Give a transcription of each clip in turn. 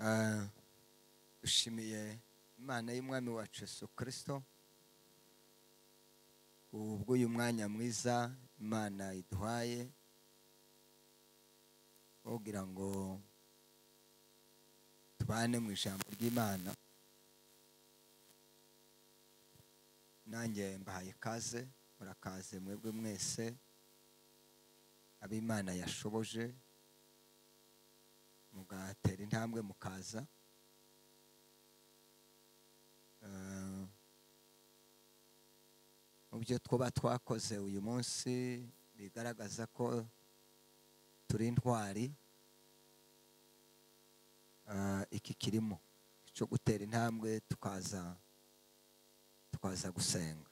Ah, dushimiye imana y'umwami wacu yesu kirisito ubwo uyu mwanya mwiza imana iduhaye kugira ngo tubane mu ijambo ry'imana nanjye mbahaye ikaze murakaze mwebwe mwese ab'imana yashoboje mugatera intambwe mukaza Eh, mu byo twaba twakoze uyu munsi bigaragaza ko turi intwari Eh, iki kirimo cyo gutera intambwe tukaza tukaza gusenga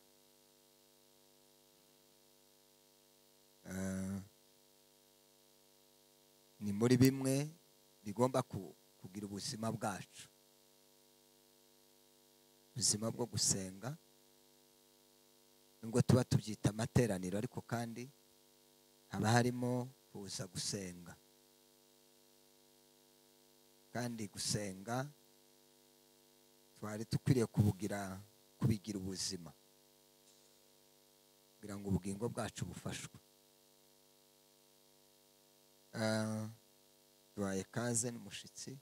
Eh, ni muri bimwe bigomba ku- kugira ubuzima bwacu ubuzima bwo gusenga nubwo tuba tubyita amateraniro ariko kandi haba harimo kuza gusenga kandi gusenga twari dukwiriye kubugira kubigira ubuzima kugira ngo ubugingo bwacu bufashwe Ah, tubaye kaze n'umushyitsi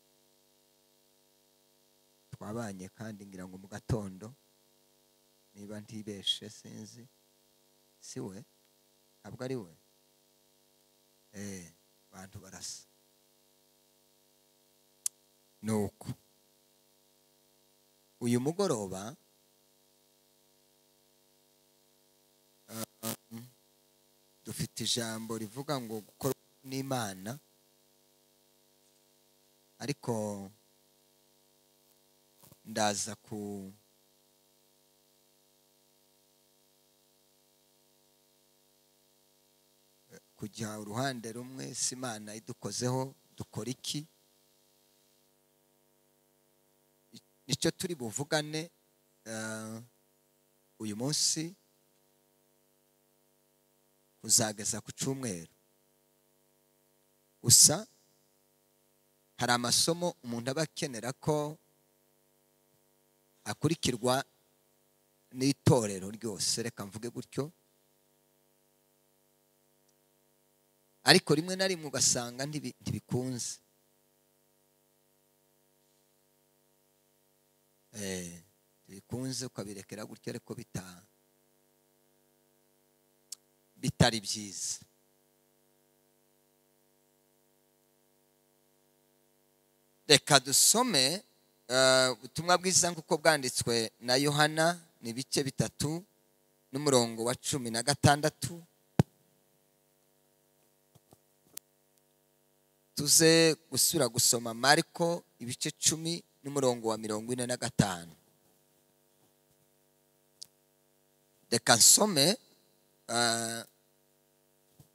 twabanye kandi ngira ngo mu gatondo niba ntibeshe sinzi si we ntabwo ari we Eh, abantu barasa ni uko uyu mugoroba ah, dufite ijambo rivuga ngo gukora n'imana ariko ndaza ku kujya uruhande rumwe si imana idukozeho dukora iki I- nicyo turi buvugane eh, uyu munsi kuzageza ku cyumweru gusa hari amasomo umuntu aba akenera ko akurikirwa n'itorero ryose reka mvuge gutyo ariko rimwe na rimwe ugasanga ntibi- ntibikunze Eh, ntibikunze ukabirekera gutyo ariko bita- bitari byiza reka dusome eh, ubutumwa bwiza nk'uko bwanditswe na yohana ni ibice bitatu n'umurongo wa cumi na gatandatu tuze gusura gusoma mariko ibice cumi n'umurongo wa mirongo ine na gatanu reka nsome eh,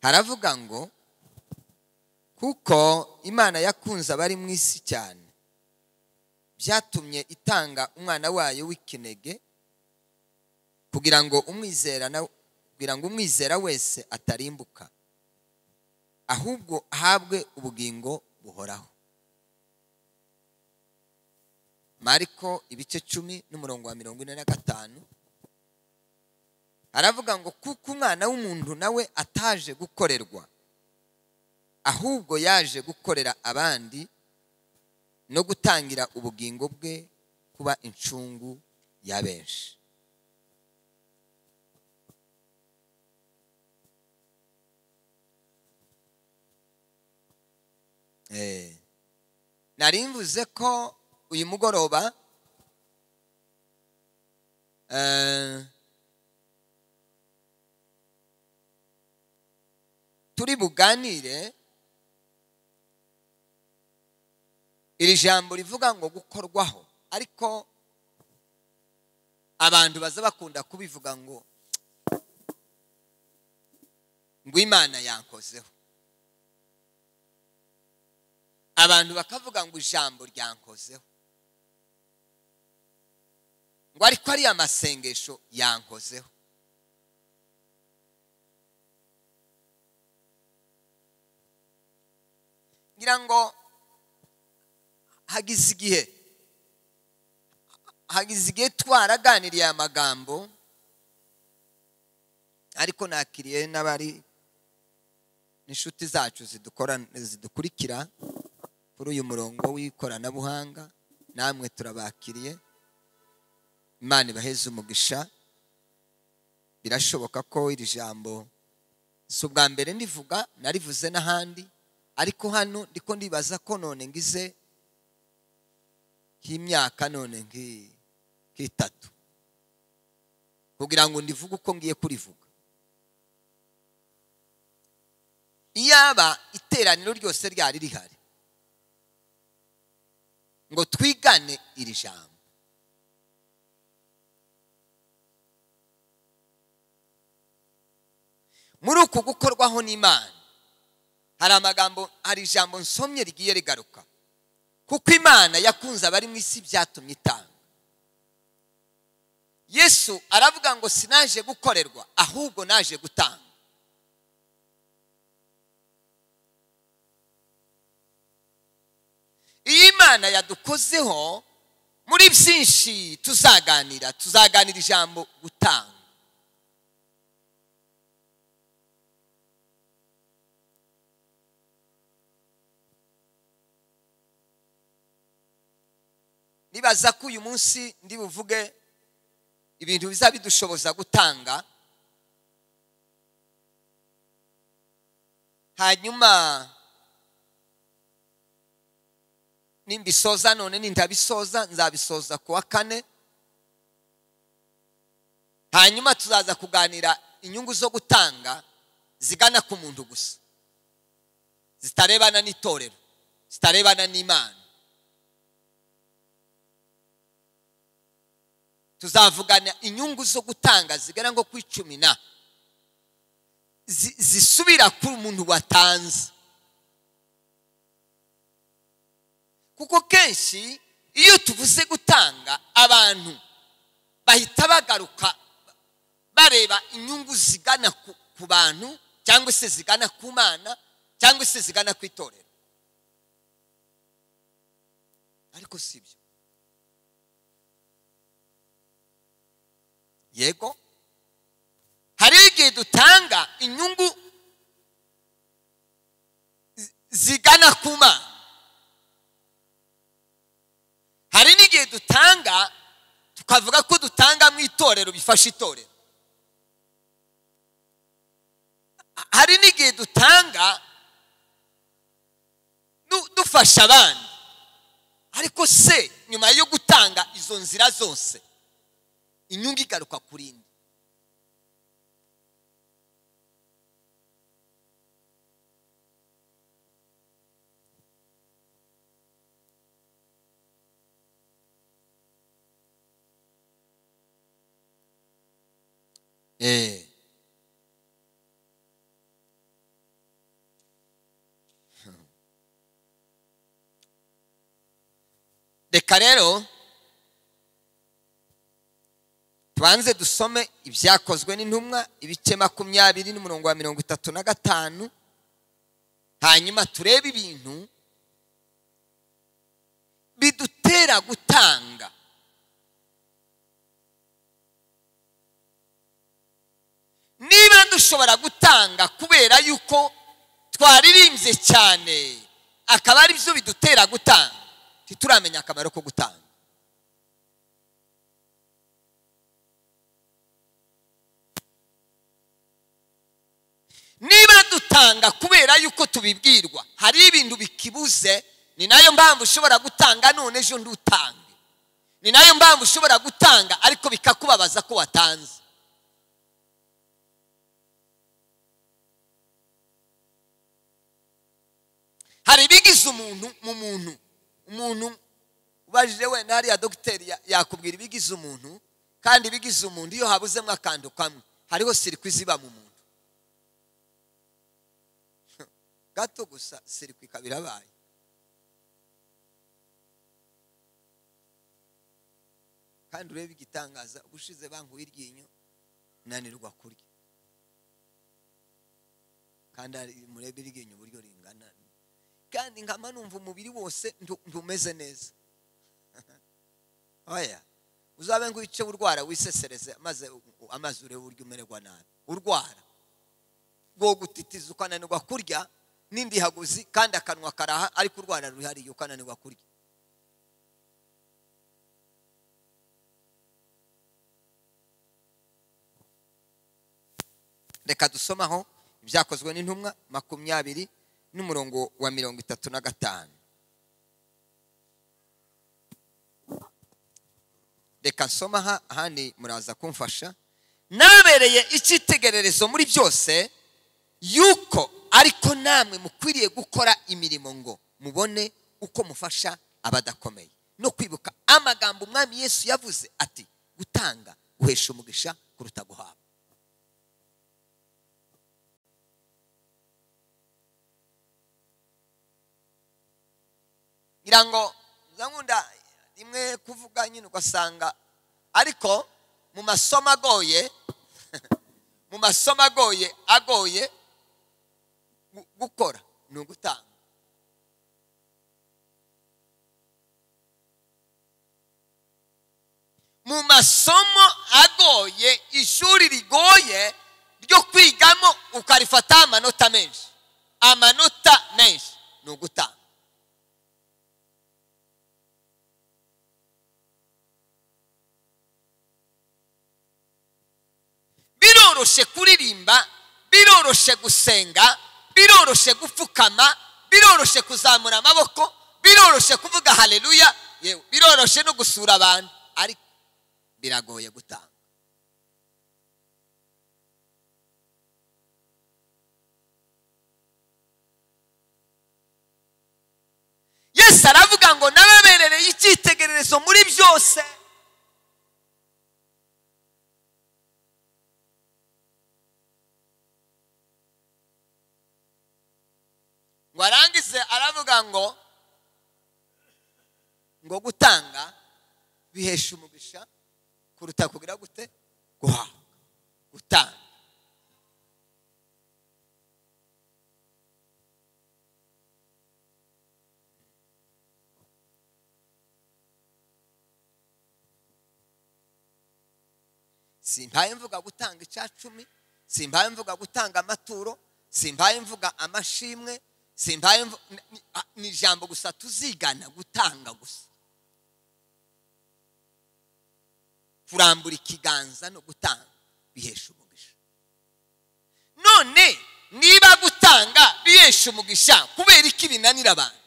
haravuga ngo kuko imana yakunze abari mu isi cyane byatumye itanga umwana wayo w'ikinege kugira ngo umwizera na- kugira ngo umwizera wese atarimbuka ahubwo ahabwe ubugingo buhoraho mariko ibice cumi n'umurongo wa mirongo ine na gatanu aravuga ngo kuko umwana w'umuntu nawe ataje gukorerwa ahubwo yaje gukorera abandi no gutangira ubugingo bwe kuba incungu ya benshi Eh. nari mvuze ko uyu mugoroba eh, turi buganire iri jambo rivuga ngo gukorwaho ariko abantu baza bakunda kubivuga ngo ngo imana yankozeho abantu bakavuga ngo ijambo ryankozeho ngo ariko ariya masengesho yankozeho ngira ngo hagize igihe hagize igihe twaraganiriye aya magambo ariko nakiriye n'abari n'inshuti zacu zidukurikira kuri uyu murongo w'ikoranabuhanga namwe turabakiriye imana ibaheze umugisha birashoboka ko iri jambo si ubwa mbere ndivuga narivuze n'ahandi ariko hano ndiko ndibaza ko none ngize nk'imyaka none nk'itatu kugira ngo ndivuge uko ngiye kurivuga iyaba iteraniro ryose ryari rihari ngo twigane iri jambo muri uku gukorwaho n'imana hari amagambo hari ijambo nsomye rigiye rigaruka kuko imana yakunze abari mu isi byatumye itanga yesu aravuga ngo sinaje gukorerwa ahubwo naje gutanga iyo imana yadukozeho muri byinshi tuzaganira tuzaganira ijambo gutanga nibaza ko uyu munsi ndi buvuge ibintu biza bidushoboza gutanga hanyuma nimbisoza none nindabisoza nzabisoza ku wa kane hanyuma tuzaza kuganira inyungu zo gutanga zigana ku muntu gusa zitarebana n'itorero zitarebana n'imana tuzavugana inyungu zo gutanga zigana nko ku icumi na zisubira ku muntu watanze kuko kenshi iyo tuvuze gutanga abantu bahita bagaruka bareba inyungu zigana ku bantu cyangwa se zigana ku mana cyangwa se zigana ku itorero ariko si ibyo yego hari igihe dutanga inyungu zigana ku mana hari n'igihe dutanga tukavuga ko dutanga mu itorero bifasha itorero hari n'igihe dutanga dufasha abandi ariko se nyuma yo gutanga izo nzira zose inyungu igaruka kuri indi reka rero tubanze dusome ibyakozwe n'intumwa ibice makumyabiri n'umurongo wa mirongo itatu na gatanu hanyuma turebe ibintu bidutera gutanga niba dushobora gutanga kubera yuko twaririmbye cyane akaba ari byo bidutera gutanga ntituramenya akamaro ko gutanga niba dutanga kubera yuko tubibwirwa hari ibintu bikibuze ni nayo mpamvu ushobora gutanga none ejo ndutange ni nayo mpamvu ushobora gutanga ariko bikakubabaza ko watanze hari ibigize umuntu mu muntu umuntu ubajije wenda hariya dogiteri yakubwira ibigize umuntu kandi ibigize umuntu iyo habuzemo akantu kamwe hariho sirikwi ziba mu muntu gato gusa sirikwi ikaba irabaye kandi urebe igitangaza ubushize bankuye iryinyo nanirwa kurya kandi hari- murebe iryinyo uburyo ringana kandi nkama numva umubiri wose ndu- ndumeze neza oya uzabe ngo wice urwara wisesereze maze u- u- amazi urebe uburyo umererwa nabi urwara bwo gutitiza ukananirwa kurya n'indihaguzi kandi akanwa karaha ariko urwara ruhariye ukananirwa kurya reka dusomaho ibyakozwe n'intumwa makumyabiri n'umurongo wa mirongo itatu na gatanu reka nsoma aha ahandi muraza kumfasha nabereye icyitegererezo muri byose yuko ariko namwe mukwiriye gukora imirimo ngo mubone uko mufasha abadakomeye no kwibuka amagambo umwami yesu yavuze ati gutanga guhesha umugisha kuruta guhabwa ngira ngo nkunda rimwe kuvuga nyine ugasanga ariko mu masomo agoye mu masomo agoye agoye gu- gukora ni ugutanga mu masomo agoye ishuri rigoye ryo kwigamo ukarifataho amanota menshi amanota menshi ni ugutanga biroroshe kuririmba biroroshe gusenga biroroshe gupfukama biroroshe kuzamura amaboko biroroshe kuvuga haleluya yewe biroroshe no gusura abantu ariko biragoye gutanga yesu aravuga ngo nababerereye icyitegererezo muri byose ngo arangize aravuga ngo ngo gutanga bihesha umugisha kuruta kugira gute guhabwa gutanga simpaye mvuga gutanga icacumi simpaye mvuga gutanga amaturo simpaye mvuga amashimwe simpaye mvu- ni- ni- a- ni ijambo gusa tuzigana gutanga gusa kurambura ikiganza no gutanga bihesha umugisha none niba gutanga bihesha umugisha kubera iki binanira abantu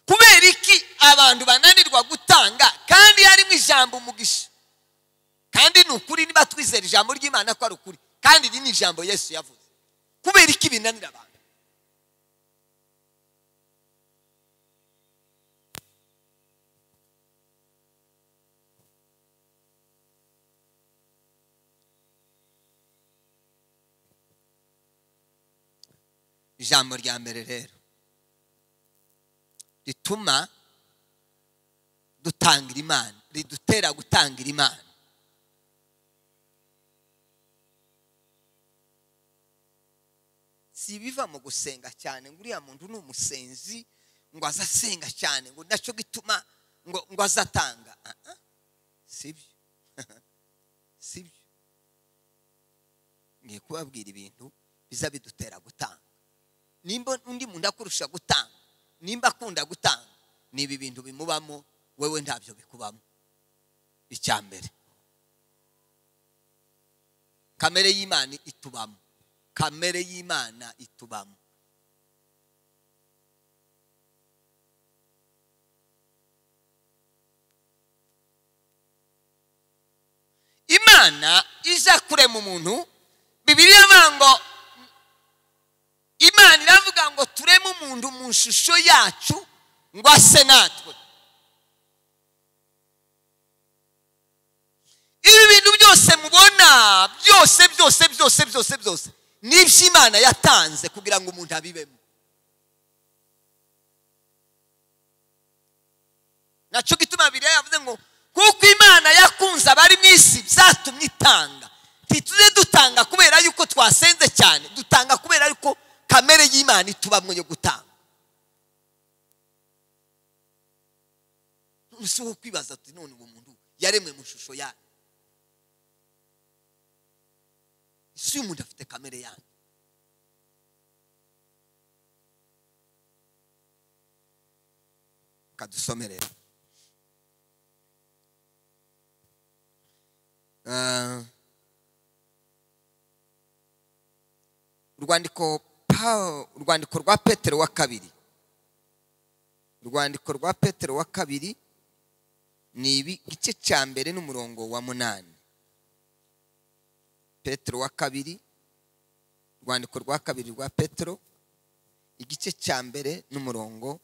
kubera iki abantu bananirwa gutanga kandi harimo ijambo umugisha kandi ni ukuri niba twizera ijambo ry'imana ko ari ukuri kandi iri ni ijambo yesu yavuze kubera iki binanira abantu ijambo rya mbere rero rituma dutangira imana ridutera gutangira imana si ibiva mu gusenga cyane ngo uriya muntu ni umusenzi ngo aze asenga cyane ngo nacyo gituma ngo ngo aze atanga Ah, ah, si byo si byo ngiye kubabwira ibintu biza bidutera gutanga nimba undi muntu akurusha gutanga nimba akunda gutanga ni ibi bintu bimubamo wewe ntabyo bikubamo icya mbere kamere y'imana itubamo kamere y'imana itubamo imana iza kurema umuntu bibiliya ivuga ngo imana iravuga ngo tureme umuntu mu ishusho yacu ngo ase natwe ibi bintu byose mubona byose byose byose byose byose ni iby'imana yatanze kugira ngo umuntu abibemo nacyo gituma biriya yavuze ngo kuko imana yakunze abari mu isi byatumye itanga ntituze dutanga kubera yuko twasenze cyane dutanga kubera yuko kamere y'imana itubamwe yo gutanga si wo kwibaza tuti none uwo muntu yaremwe mu ishusho yayo isi y'umuntu afite kamere yanyu kadusomerera urwandiko Paul- urwandiko rwa petero wa kabiri urwandiko rwa petero wa kabiri ni ibi igice cya mbere n'umurongo wa munani petero wa kabiri urwandiko rwa kabiri rwa petero igice cya mbere n'umurongo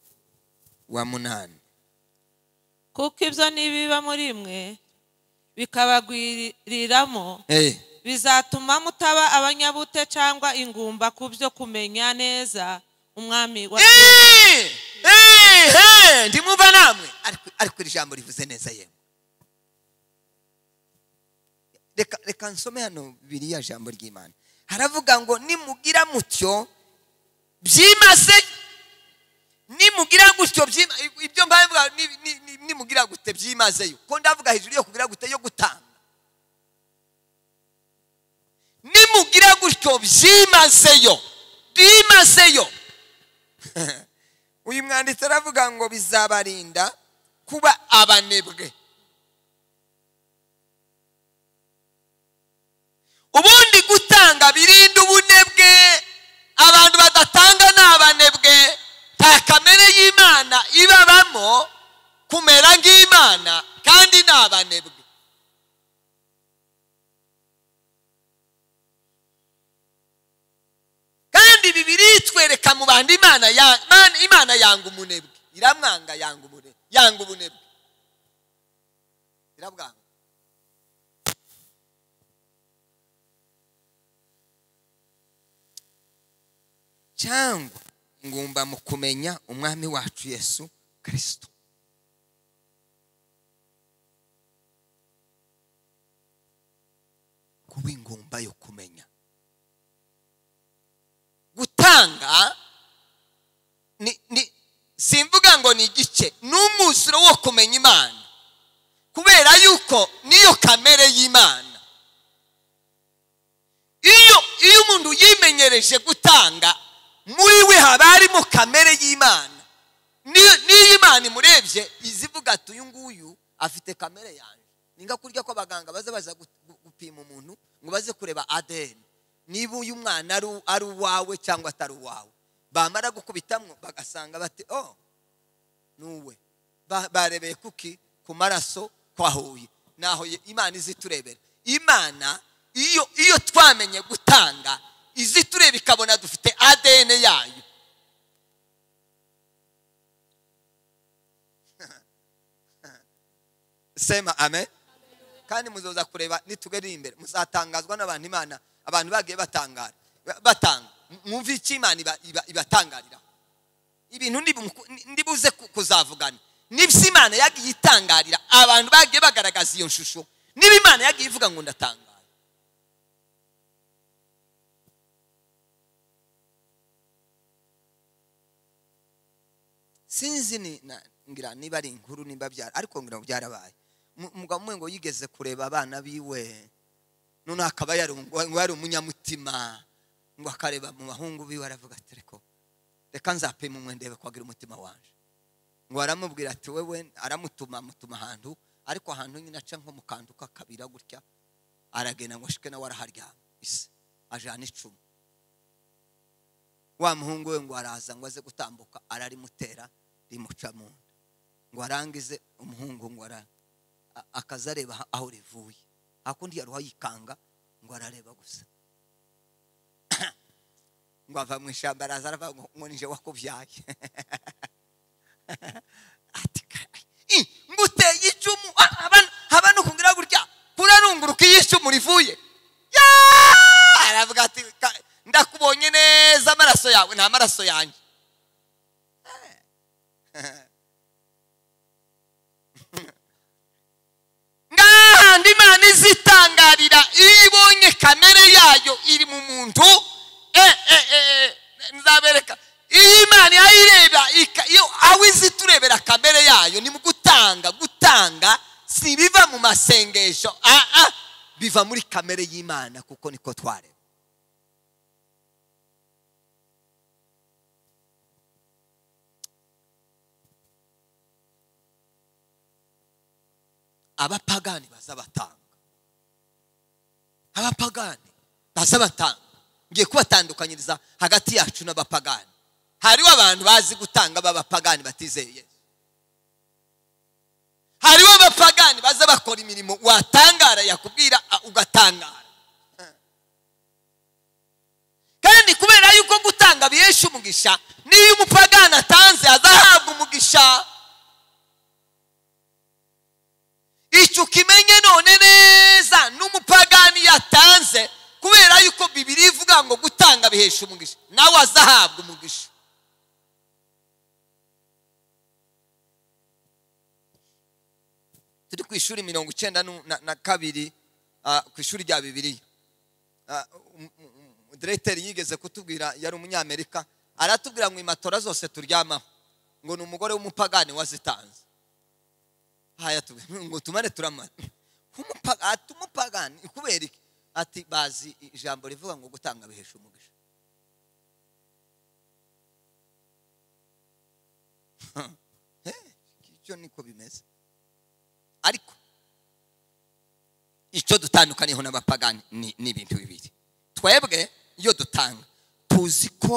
wa munani kuko ibyo nibiba muri mwe bikabagwiriramo Eh, bizatuma mutaba abanyabute cyangwa ingumba ku byo kumenya neza umwami wa Eh, eh, eh, ndimwumva namwe ariko ariko iri jambo rivuze neza yemwe reka reka nsome hano biriya jambo ry'imana haravuga ngo nimugira mutyo byimaze nimugira gutyo byima- ibyo mbaye mvuga ni- ni- ni- nimugira gute byimazeyo ko ndavuga hejuru yo kugira gute yo gutanga nimugira gutyo byimazeyo byimazeyo uyu mwanditsi aravuga ngo bizabarinda kuba abanebwe ubundi gutanga birinda ubunebwe abantu badatanga ni abanebwe nta kamere y'imana ibabamo kumera nk'imana kandi ni abanebwe kandi bibiri itwereka mu bandi imana ya- Imana- imana yanga umunebwe iramwanga yanga ubune- yanga ubunebwe irabwanga cyangwa ngumba mu kumenya umwami wacu yesu kirisito kuba ingumba yo kumenya gutanga ni, ni, simvuga ngo ni igice ni umwuzuro wo kumenya imana kubera yuko niyo kamere y'imana iyo iyo umuntu yimenyereje gutanga muri we haba harimo kamere y'imana Ni- niyo imana imurebye iza ivuga ati uyu nguyu afite kamere yanjye ni nka kurya ko abaganga baza baza gu- gu- gupima umuntu ngo baze kureba adn niba uyu mwana ari u- ari uwawe cyangwa atari uwawe bamara gukubitamwo bagasanga bati oh ni uwe Ba- barebeye kuki ku maraso kwa huye naho ye- imana izi turebera imana iyo iyo twamenye gutanga izi tureba ikabona dufite adn yayo sema amen kandi muzoza kureba nitugera imbere muzatangazwa n'abantu imana abantu bagiye batangara batanga mwumve icyo imana iba- iba- ibatangariraho ibintu ndibu- ndibuze ku- kuzavugana n'ibyo imana yagiye itangarira abantu bagiye bagaragaza iyo shusho niba imana yagiye ivuga ngo ndatangara sinzi ni na- ngira niba ari inkuru niba byara ariko ngira ngo byarabaye Mu- umugabo umwe ngo yigeze kureba abana biwe none akaba yari ngo ngo yari umunyamutima ngo akareba mu bahungu biwe aravuga ati reko reka nzapima umwe ndebe ko agira umutima wanje ngo aramubwira ati wewe aramutuma amutuma ahantu ariko ahantu nyine aca nko mu kantu k'akabira gutya aragenda ngo ashike nawe araharyama isi ajana icumu wa muhungu we ngo araza ngo aze gutambuka ararimutera rimuca mu nda ngo arangize umuhungu ngo ara a- akaza areba aha- aho rivuye hakundi yari uwayikanga ngo arareba gusa ngo ava mu ishyamba araza aravuga ngo ngo nije wakubyaye ati "Kai, i, ngo uteye icumu ah, haba- haba no kugira gutya kurarunguruka iyo icumu rivuye Yaa! aravuga ati "Ka- ndakubonye neza amaraso yawe nta maraso yanjye kandi imana izitangarira iyo ibonye kamere yayo iri mu muntu eh, eh, eh, eh, nzabereka iyo imana irayireba ika- iyo aho izi turebera kamere yayo ni mu gutanga gutanga si biva mu masengesho ah, ah, biva muri kamere y'imana kuko niko twareba abapagani bazabatanga abapagani bazabatanga ngiye kubatandukanyiriza hagati yacu n'abapagani hariho abantu bazi gutanga b'abapagani batizeye yesu hariho abapagani baza bakora imirimo watangara yakubwira a- ugatangara kandi kubera yuko gutanga bihesha umugisha n'iyo umupagani atanze azahabwa umugisha icyo ukimenye none neza n'umupagani yatanze kubera yuko bibiri ivuga ngo gutanga bihesha umugisha nawe azahabwa umugisha turi ku ishuri mirongo icyenda nu- na na kabiri ah, ku ishuri rya bibiliya Ah, um- um- um- diregiteri yigeze kutubwira yari umunyamerika aratubwira ngo imatora zose turyamaho ngo ni umugore w'umupagani wazitanze haya tu- ngo tumane turama Umupa- ati umupagani kubera iki ati bazi ijambo rivuga ngo gutanga bihesha umugisha icyo niko bimeze ariko icyo dutandukaniyeho n'abapagani ni ni ibintu bibiri twebwe iyo dutanga tuzi ko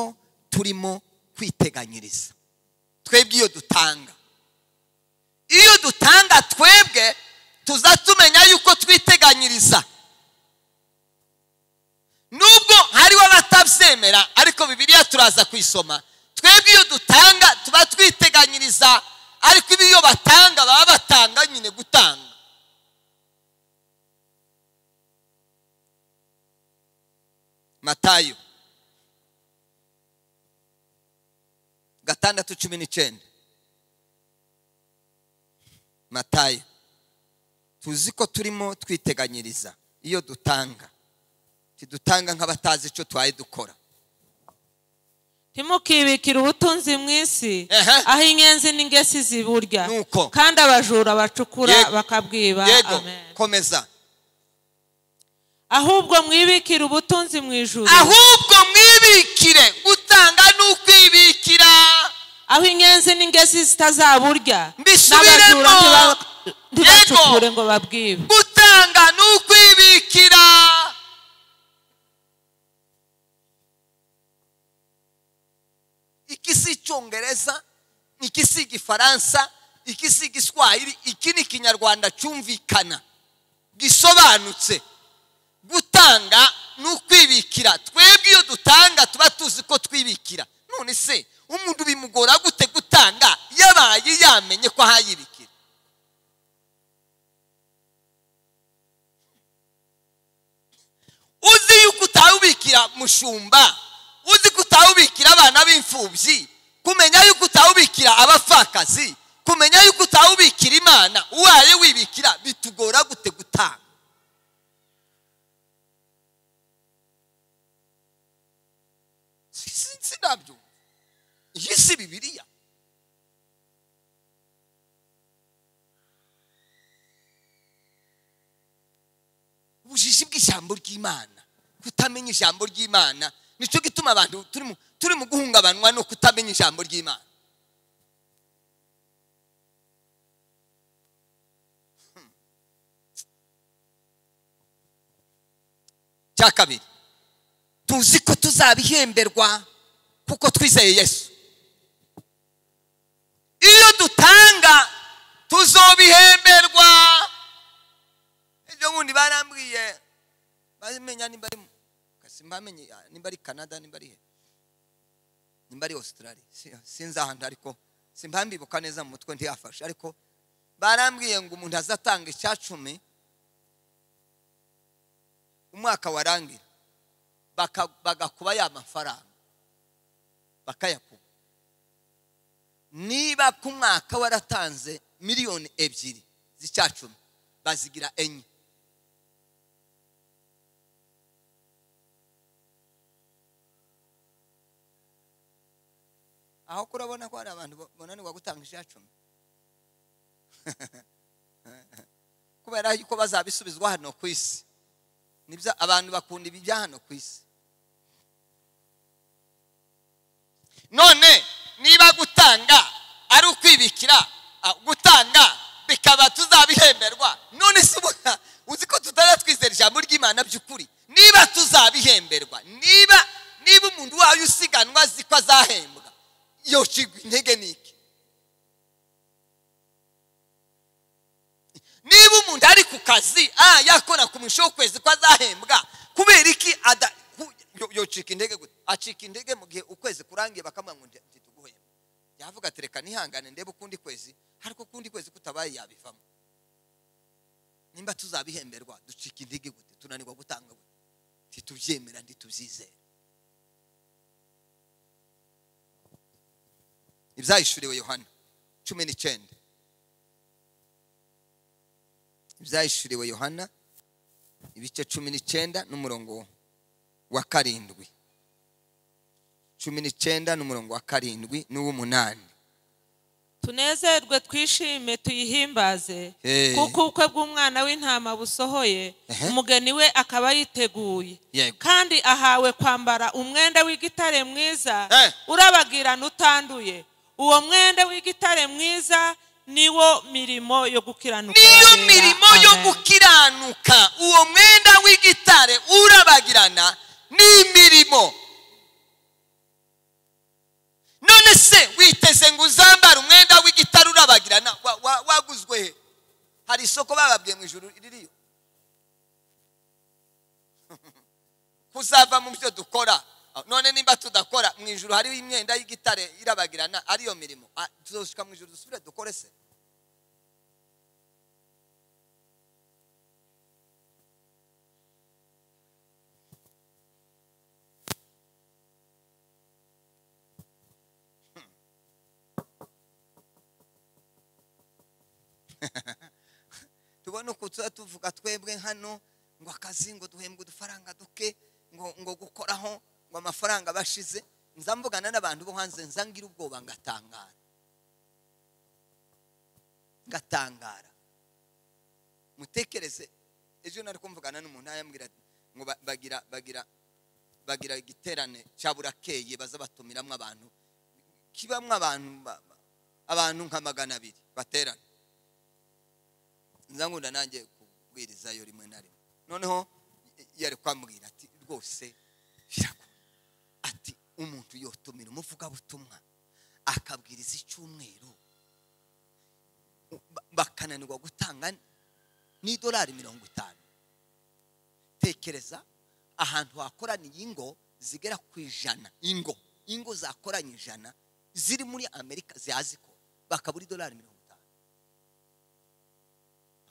turimo kwiteganyiriza twebwe iyo dutanga iyo dutanga twebwe tuza tumenya yuko twiteganyiriza nubwo hariho abatabyemera ariko bibiliya turaza kuyisoma twebwe iyo dutanga tuba twiteganyiriza ariko ibi iyo batanga baba batanga nyine gutanga matayo gatandatu cumi n'icyenda matayo tuzi ko turimo twiteganyiriza iyo dutanga tidutanga nk'abatazi icyo twaye dukora ntimukibikire ubutunzi mu isi Ehe. aho inyenzi n'ingesi ziburya Nuko. kandi abajura bacukura Yego. bakabwiba yego Amen. komeza ahubwo mwibikire ubutunzi mu ijuru ahubwo mwibikire gutanga ni ukwibikira aho inyenzi n'ingesi zitazaburya Mbisubiremo. n'abajura ntiba- ntibacukure Yego. ngo babwibe gutanga ni ukwibikira iki si icyongereza iki si igifaransa iki si igiswahili iki ni ikinyarwanda cyumvikana gisobanutse gutanga ni ukwibikira twebwe iyo dutanga tuba tuzi ko twibikira none se umuntu bimugora gute gutanga yabaye yamenye ko ahayibikira uzi yuko utawubikira mushumba uzi ko utawubikira abana b'imfubyi kumenya yuko utawubikira abapfakazi kumenya yuko utawubikira imana uwaye wibikira bitugora gute gutanga Si- si- sinabyumva iyi si bibiliya ubujiji bw'ijambo ry'imana kutamenya ijambo ry'imana nicyo gituma abantu turi mu- turi mu guhungabanwa no kutamenya ijambo ry'imana Hmm. cya kabiri tuzi ko tuzabihemberwa kuko twizeye yesu iyo dutanga tuzobihemberwa ibyo wundi barambwiye bamenya nimba ari mu- kasi mbamenye ah, nimba ari canada nimba ari he nimba ari australia Si- sinzi ahantu ariko simbambibuka neza mu mutwe ntiyafashe ariko barambwiye ngo umuntu azatanga icya cumi umwaka warangira baka- bagakuba ya mafaranga bakayakuba niba ku mwaka waratanze miliyoni ebyiri z'icyacumi bazigira enye aho kurabona ko hari abantu bananirwa gutanga ijacumi kubera yuko bazabisubizwa hano ku isi nibyo abantu bakunda ibi bya hano ku isi none niba gutanga ari ukwibikira ah, gutanga bikaba tuzabihemberwa none se ubona uzi ko tutari twizera ijambo ry'imana by'ukuri niba tuzabihemberwa niba niba umuntu wawe usiganwa azi ko azahembwa yocigwa intege ni iki niba umuntu ari ku kazi ah yakora ku musho w'ukwezi ko azahembwa kubera iki ada ku- yo- yocika intege gute acika intege mu gihe ukwezi kurangiye bakamuha ngo ntituguhembe yavuga ati reka nihangane ndebe ukundi kwezi ariko ukundi kwezi kutabaye yabivamo nimba tuzabihemberwa ducika intege gute tunanirwa gutanga gute ntitubyemera ntitubyizere ibyahishuriwe yohana cumi n'icyenda ibyahishuriwe yohana ibice cumi n'icyenda n'umurongo wa karindwi cumi n'icyenda n'umurongo wa karindwi n'uw'umunani tunezerwe twishime tuyihimbaze Hey. kuko ubukwe bw'umwana w'intama busohoye Ehe. umugeni we akaba yiteguye Yego. kandi ahawe kwambara umwenda w'igitare mwiza Eh. urabagirana utanduye uwo mwenda w'igitare mwiza niwo mirimo yo gukiranuka niyo yabera. mirimo yo Amen. gukiranuka uwo mwenda w'igitare urabagirana n'imirimo none se witeze ngo uzambare umwenda w'igitare urabagirana Wa- wa- waguzwe he hari isoko bababwiye mu ijoro ririyo kuzava mu byo dukora none nimba tudakora mu ijoro hariho imyenda y'igitare irabagirana ariyo mirimo Ah, tuzoshika mu ijoro dusubire dukore se tubone uko tuba tuvuga twebwe hano ngo akazi ngo duhembwe udufaranga duke ngo ngo gukoraho ngo amafaranga bashize nza mvugana n'abantu bo hanze nza ngira ubwoba ngatangara ngatangara mutekereze ejo nari kumvugana n'umuntu ayambwira ati, ngo ba- bagira bagira bagira igiterane cya burakeye baza batumiramo abantu kibamwo abantu ba- ba- abantu nka magana abiri baterana nza nkunda nanjye kubwirizayo rimwe na rimwe noneho yari kwambwira ati rwose biragoye ati umuntu yotumira umuvugabutumwa akabwiriza icyumweru u- ba- bakananirwa gutanga n'idolari mirongo itanu tekereza ahantu hakoraniye ingo zigera ku ijana ingo ingo zakoranye ijana ziri muri amerika zihazikora bakabura idolari mirongo itanu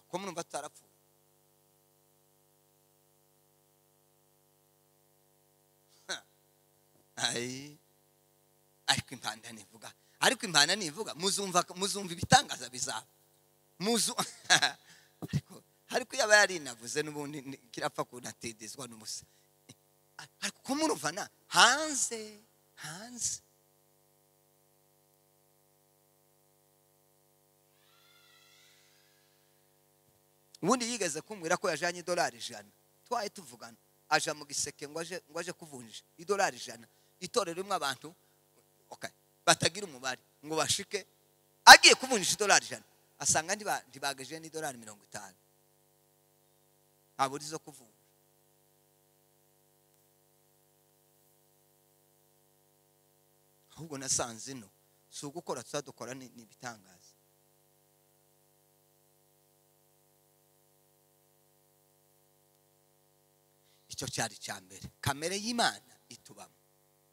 ko murumva tutarapfuye Ha. Ai. ariko impanda ntivuga ariko impanda ntivuga muzumva muzumva ibitangaza bizaba muzu ariko ariko yaba yarinavuze n'ubundi ni- kirapfa kunatidizwa n'ubusa ariko ko muruvana hanze hanze ubundi yigeze kumbwira ko yajyanye idolari ijana twaye tuvugana aja mu giseke ngo aje ngo aje kuvunjisha idolari ijana itorero rimwe abantu okay, batagira umubare ngo bashike agiye kuvunjisha idolari ijana asanga ntiba- ntibagaje n'idolari mirongo itanu habura izo kuvunja ahubwo nasanze ino si ugukora tuzadukora ni ni ibitangaza icyo cyari icya mbere kamere y'imana itubamo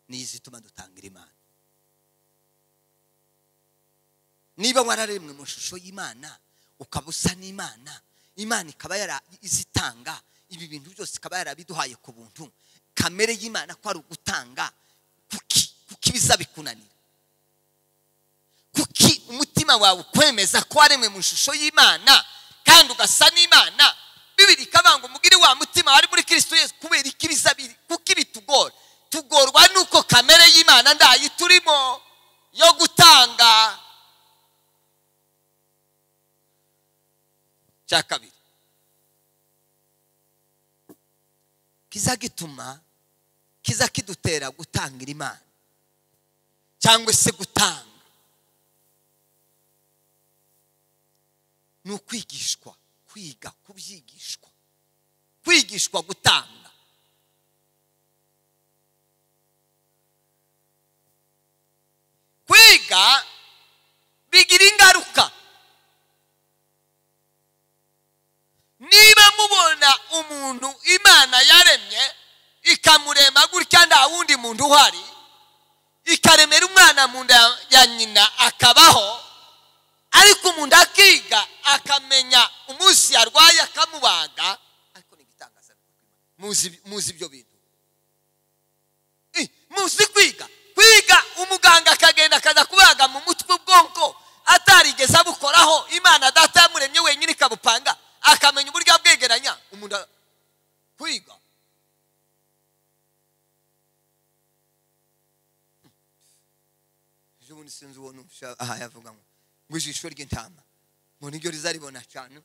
niyo izituma dutangira imana niba wararemwe mu ishusho y'imana ukaba usa n'imana imana ikaba yara- izitanga ibi bintu byose ikaba yarabiduhaye ku buntu kamere y'imana ko ari ugutanga kuki kuki biza bikunanira kuki umutima wawe ukwemeza ko waremwe mu ishusho y'imana kandi ugasa n'imana bibiri ikaba ngo umugire wa mutima wari muri kristo yesu kubera iki biza biri kuko ibi tugora tugorwa n'uko kamere y'imana ndayo turimo yo gutanga cya kabiri kiza gituma kiza kidutera gutangira imana cyangwa se gutanga ni ukwigishwa kwiga kubyigishwa kwigishwa gutanga kwiga bigira ingaruka niba mubona umuntu imana yaremye ikamurema gutya nta wundi muntu uhari ikaremera umwana mu nda ya- ya nyina akabaho ariko umuntu akiga akamenya umunsi yarwaye akamubaga ariko ni igitangaza muzi muzi ibyo bintu Eh, muzi kwiga kwiga umuganga akagenda akaza kubaga mu mutwe ubwonko atarigeze abukoraho imana data yamuremye wenyine ikabupanga akamenya uburyo abwegeranya umuntu a- kwiga ejo bundi sinzi uwo numva aha yavuga ngo ngo ijisho ry'intama ngo niryo rizaribona cyane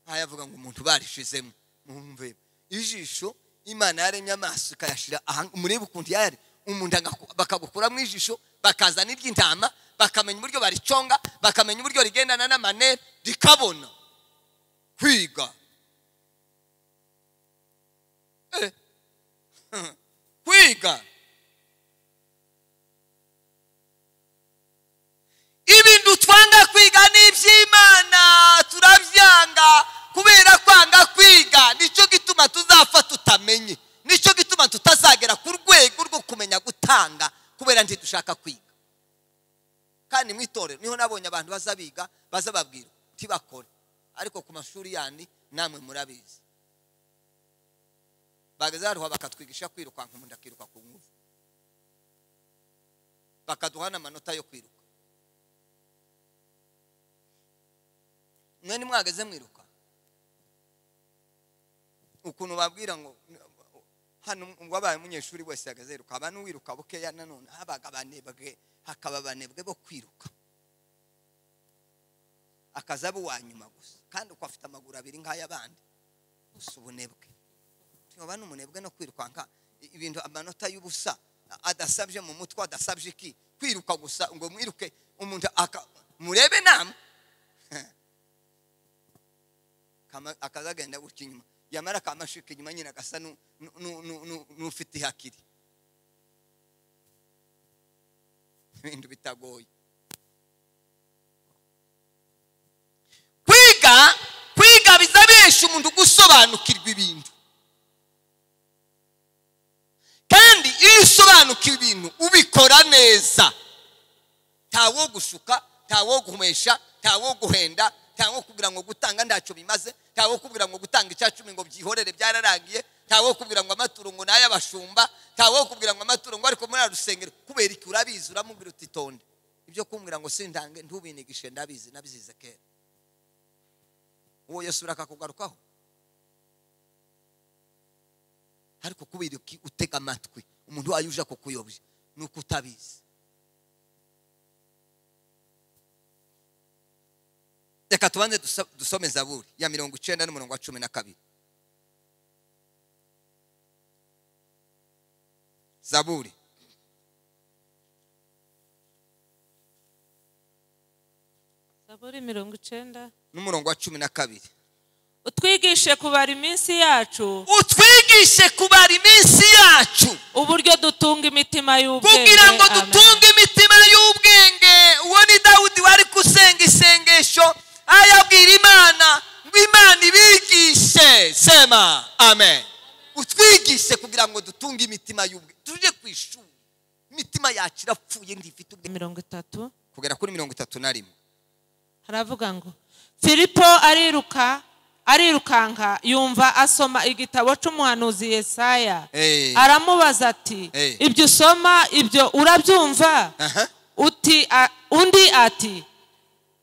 aha yavuga ngo umuntu barishizemo mwumve ijisho imana yaremye amaso ikayashira aha- murebe ukuntu yari umuntu agaku- bakagukuramo ijisho bakazana iry'intama bakamenya uburyo bariconga bakamenya uburyo rigendana n'amanere rikabona kwiga Eh. kwiga ibintu twanga kwiga ni iby'imana turabyanga kubera kwanga kwiga nicyo gituma tuzapfa tutamenye nicyo gituma tutazagera ku rwego rwo kumenya gutanga kubera ntidushaka kwiga kandi mu itorero niho nabonye abantu baza biga baza babwira tibakore ariko ku mashuri yandi namwe murabizi bageze haruha bakatwigisha kwirukanka umuntu akiruka ku ngufu bakaduha n'amanota yo kwiruka mwe mwageze mwiruka ukuntu babwira ngo hano uwabaye umunyeshuri wese yagaze yiruka haba n'uwiruka bukeya nanone habaga abanebwe hakaba abanebwe bo kwiruka akaza aba uwa nyuma gusa kandi uko afite amaguru abiri nk'ay'abandi gusa ubunebwe tuyoba ni umunebwe no kwirukanka i- ibintu amanota y'ubusa a- adasabye mu mutwe adasabye iki kwiruka gusa ngo mwiruke umuntu aka murebe namwe kama- akazagenda gutya inyuma yamara kamashika inyuma nyine agasa nu- nu- nu- nu- nu- n'ufite ihakiri ibintu bitagoye kwiga kwiga biza benshi umuntu gusobanukirwa ibintu kandi iyo usobanukiwe ibintu ubikora neza ntawo gushuka ntawo guhumesha ntawo guhenda ntawo kubwira ngo gutanga ntacyo bimaze ntawo kubwira ngo gutanga icya cumi ngo byihorere byararangiye ntawo kubwira ngo amaturo ngo n'ay'abashumba ntawo kubwira ngo amaturo ngo ariko muri ara rusengero kubera iki urabizi uramubwira uti tonde ibyo kumbwira ngo sintange ntubinigishe ndabizi nabyize kera uwo yesu urakakugarukaho ariko kubera iki utega amatwi umuntu wayo uje kukuyobya ni uko utabizi reka tubanze duso- dusome zaburi ya mirongo icyenda n'umurongo wa cumi na kabiri zaburi zaburi mirongo icyenda n'umurongo wa cumi na kabiri utwigishe kubara iminsi yacu utwigishe kubara iminsi yacu uburyo dutunga imitima y'ubwenge kugira ngo Amen. dutunge imitima y'ubwenge uwo ni dawudi wari gusenga isengesho ayabwira imana ngo imana ibigishe sema amen utwigishe kugira ngo dutunge imitima y'ubwenge tujye ku ishuri imitima yacu irapfuye ntifite ubwenge mirongo itatu kugera kuri mirongo itatu na rimwe haravuga ngo filipo ariruka arirukanka yumva asoma igitabo cy'umuhanuzi yesaya Eh. aramubaza ati Eh. ibyo usoma ibyo urabyumva Aha. uti a- undi ati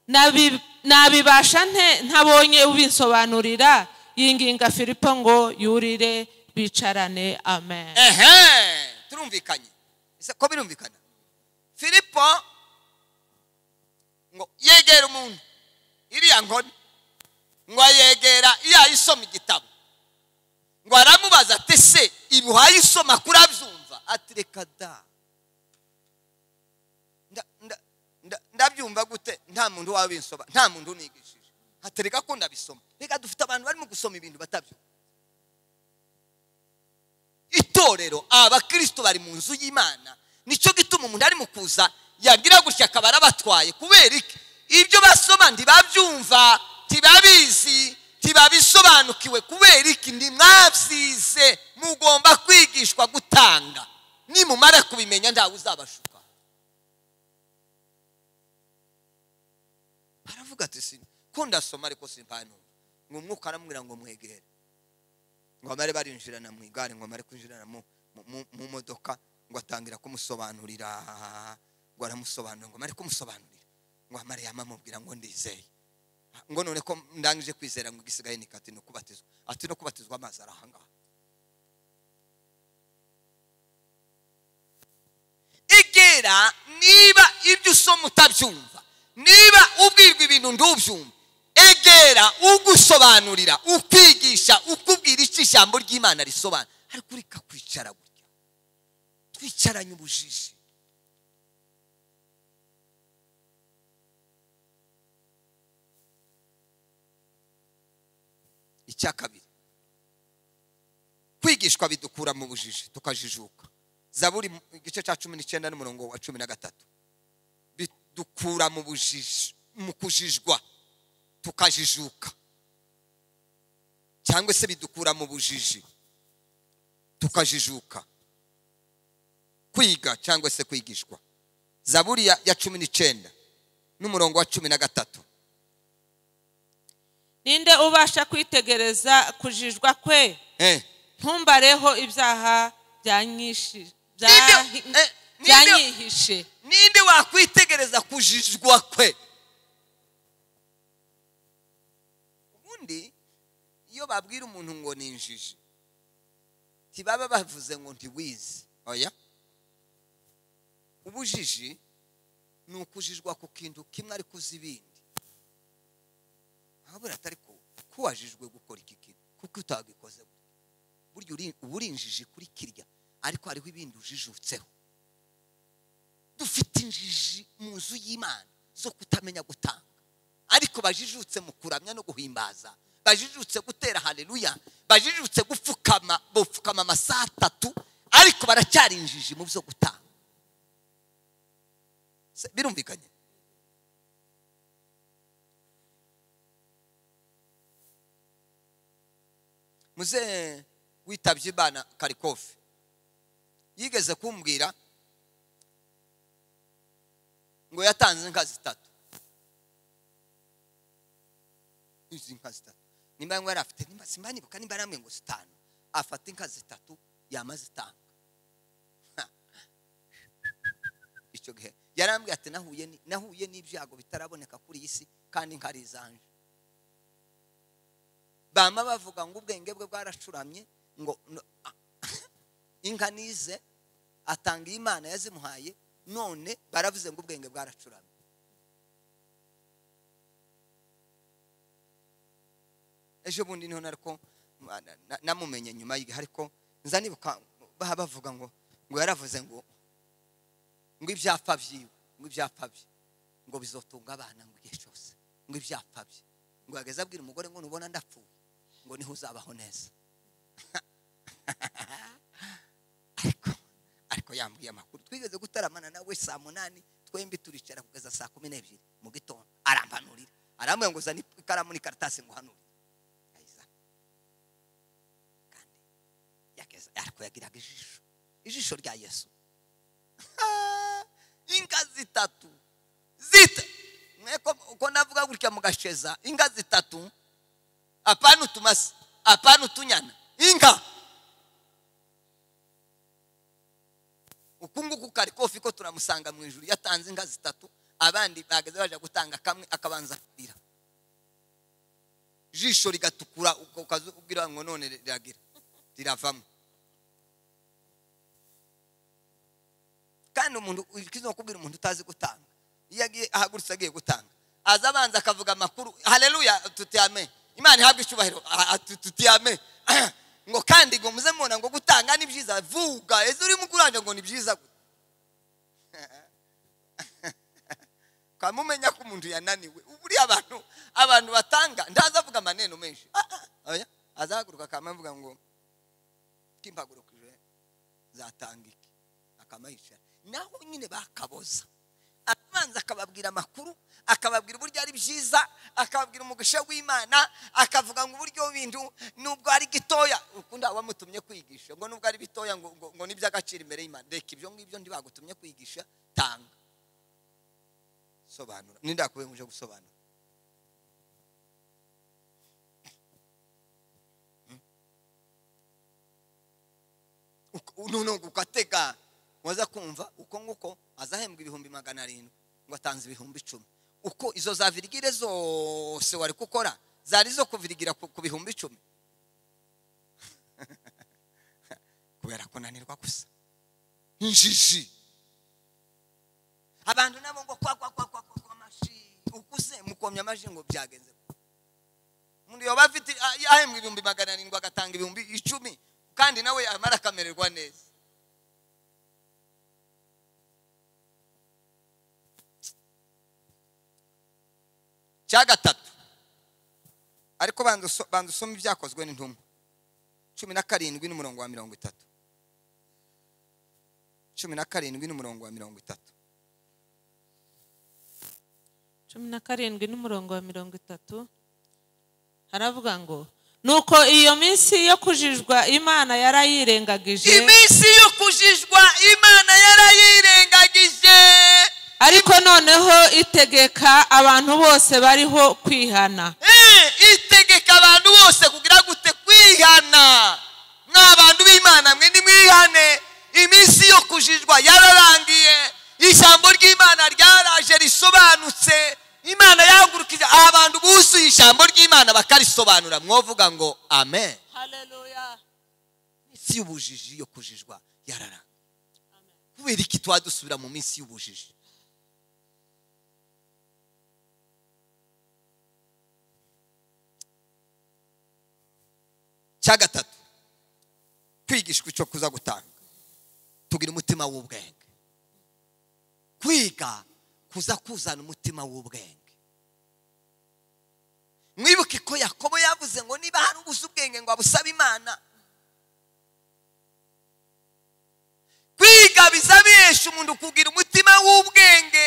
"Nabi- nabibasha nte ntabonye ubinsobanurira yinginga filipo ngo yurire bicarane amen ehe turumvikanye ese ko birumvikana filipo inkoni ngo ayegera iyo ayisoma igitabo ngo aramubaza ati se ibi wayisoma kurabyumva ati reka da nda- nda- nda- ndabyumva gute nta muntu wabinsoba nta muntu unigishije ati reka ko ndabisoma reka dufite abantu barimo gusoma ibintu batabyumva itorero abakristo bari mu nzu y'imana nicyo gituma umuntu ari mu kuza yagira gutya akaba arabatwaye kubera iki ibyo basoma ntibabyumva ntibabizi ntibabisobanukiwe kubera iki ntimwabyize mugomba kwigishwa gutanga nimumara kubimenya ntawe uzabashuka aravuga ati "Sin- ko ndasoma ariko simpanumva ngo umwuka aramubwira ngo mwegere ngo abari barinjirana mu igare ngo amare kwinjirana mu- mu- mu- mu modoka ngo atangira kumusobanurira ngo aramusobanurira ngo amare kumusobanurira ngo amare yamamubwira ngo ndizeye ngo none ko ndangije kwizera ngo igisigaye ni kati no kubatizwa ati no kubatizwa amazi ari ahangaha igera niba ibyo usoma utabyumva niba ubwirwa ibintu ntubyumve egera ugusobanurira ukwigisha ukubwira icyo ijambo ry'imana risobanura ariko ureka kwicara gutya twicaranye ubujiji icya kabiri kwigishwa bidukura mu bujiji tukajijuka zaburi mu- igice cya cumi n'icyenda n'umurongo wa cumi na gatatu bidukura mu bujiji mu kujijwa tukajijuka cyangwa se bidukura mu bujiji tukajijuka kwiga cyangwa se kwigishwa zaburi ya, ya cumi n'icyenda n'umurongo wa cumi na gatatu ninde ubasha kwitegereza kujijwa kwe eh. ntumbareho ibyaha byanyishi- bya- Ninde- eh, ninde- byanyihishe ninde wakwitegereza kujijwa kwe ubundi iyo babwira umuntu ngo ni injiji ntibaba bavuze ngo ntiwize oya ubujiji ni ukujijwa ku kintu kimwe ariko uzi ibindi ahabura atari ko ko wajijwe gukora iki kintu kuko utagikoze gutya. burya uri- uba uri injiji kuri kirya ariko hariho ibindi ujijutseho dufite injiji mu nzu y'imana zo kutamenya gutanga ariko bajijutse mu kuramya no guhimbaza bajijutse gutera haleluya bajijutse gupfukama bapfukama amasaha atatu ariko baracyari injiji mu byo gutanga Se- birumvikanye muze witabye imana karikofi yigeze kumbwira ngo yatanze inka zitatu izi nka zitatu nimba yari afite nimba simba nibuka nimba yari ngo zitanu afata inka zitatu yama zitanga Ha. icyo gihe yarambwiye ati nahuye ni- nahuye n'ibyago bitaraboneka kuri iyi si kandi inka ari izanje bama bavuga ngo ubwenge bwe bwaracuramye ngo no- inka nize atanga iyi imana yazimuhaye none baravuze ngo ubwenge bwaracuramye ejo bundi niho nariko na- na- namumenye nyuma y'igihe ariko nza nibuka baha bavuga ngo ngo yaravuze ngo ngo ibyapa byiwe ngo ibyapa bye ngo bizotunga abana ngo igihe cyose ngo ibyapa bye ngo yageze abwira umugore ngo nubona ndapfuye ngo niho uzabaho neza ariko ariko yambwiye amakuru twigeze gutaramana nawe saa munani twembi turicara kugeza saa kumi n'ebyiri mu gitondo arampanurira arambwira ngo uzane ikaramu n'ikaratasi ngo uhanure ayizana kandi yageze ariko yagiraga ijisho ijisho rya yesu inka zitatu zita mweko uko navuga gutya mugasheza inka zitatu apana utumasa apana utunyana inka uku nguku kari kofi ko turamusanga mu ijuru yatanze inka zitatu abandi bageze baje gutanga kamwe akabanza kurira ijisho rigatukura uko ukaza ubwira ngo none riragira riravamo kandi umuntu ikizakubwira umuntu utazi gutanga iyo agiye ahagurutse agiye gutanga aza abanza akavuga amakuru hareruya tutiyame imana ihabwe icyubahiro ah, ah, tu- tutiyame ngo kandi ngo muze mubona ngo gutanga ni byiza vuga ese urimo kuranja ngo ni byiza gute kamumenya ko umuntu yananiwe buriya abantu abantu batanga ntazavuga amaneno menshi Ah, ah, oya. azahaguruka akamuvuga ngo kimpagurukije zatanga iki akamayicara naho nyine bakaboza abanza akababwira amakuru akababwira uburyo ari byiza akababwira umugisha w'imana akavuga ngo uburyo bintu nubwo ari gitoya ukunda wamutumye kwigisha ngo nubwo ari bitoya ngo, ngo, ngo n'iby'agaciro imbere y'imana reka ibyo ngibyo ntibagutumye kwigisha tanga sobanura nindakubenkuje gusobanura noneho atega waza kumva uko nguko azahembwa ibihumbi magana arindwi ngo atanze ibihumbi icumi uko izo za virigire zose wari gukora zari zo kuvirigira ku ku bihumbi icumi kubera kunanirwa gusa injiji abantu nabo ngo kwa kwa kwa kwa kwa kwa amashi ukuze mukomye amashi ngo byagenze umuntu yaba afite ah, yahembwa ibihumbi magana arindwi agatanga ibihumbi icumi kandi nawe amara akamererwa neza cya gatatu ariko banza uso- banza usome ibyakozwe n'intumwa cumi na karindwi n'umurongo wa mirongo itatu cumi na karindwi n'umurongo wa mirongo itatu cumi na karindwi n'umurongo wa mirongo itatu haravuga ngo nuko iyo minsi yo kujijwa imana yarayirengagije iminsi yo kujijwa imana yarayirengagije ariko noneho itegeka abantu bose bariho kwihana Eh, itegeka abantu bose kugira gute kwihana mwa bantu b'imana mwe nimwihane iminsi yo kujijwa yararangiye ijambo ry'imana ryaraje risobanutse imana yahagurukije abantu buzuye ijambo ry'imana bakarisobanura mwovuga ngo amen iminsi y'ubujiji yo kujijwa yararanga kubera iki tuba dusubira mu minsi y'ubujiji cya gatatu kwigishwa icyo kuza gutanga tugira umutima w'ubwenge kwiga kuza kuzana umutima w'ubwenge mwibuke ko yakobo yavuze ngo niba hari ubuze ubwenge ngo abusabe imana kwiga bizabihesha umuntu kugira umutima w'ubwenge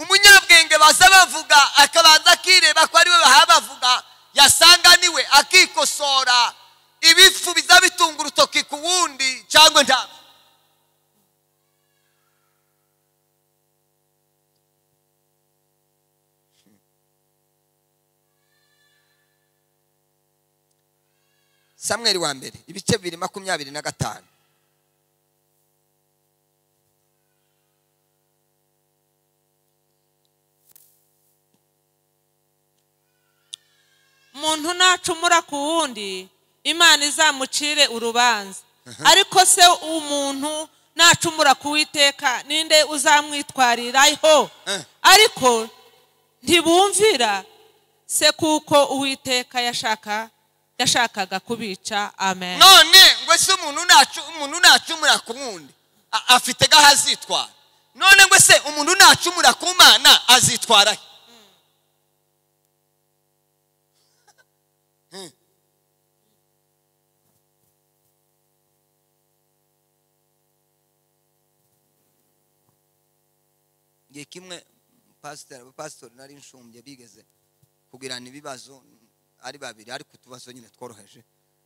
umunyabwenge baza bavuga akabanza akireba ko ariwe bahabavuga yasanga niwe akikosora ibifu biza bitunga urutoki ku wundi cyangwa ntabwo samweri wa mbere ibice bibiri makumyabiri na gatanu umuntu nacumura ku wundi imana izamucire urubanza ariko se umuntu nacumura ku witeka ninde uzamwitwariraho ariko ntibumvira se kuko uwiteka yashaka yashakaga kubica amen none ngo ese umuntu nacu umuntu nacumura ku wundi a- afite gaho azitwara none ngo ese umuntu nacumura ku mana azitwara he Hmm. igihe kimwe pasiteri abapasitori nari nshumbye bigeze kugirana ibibazo ari babiri ariko utubazo nyine tworoheje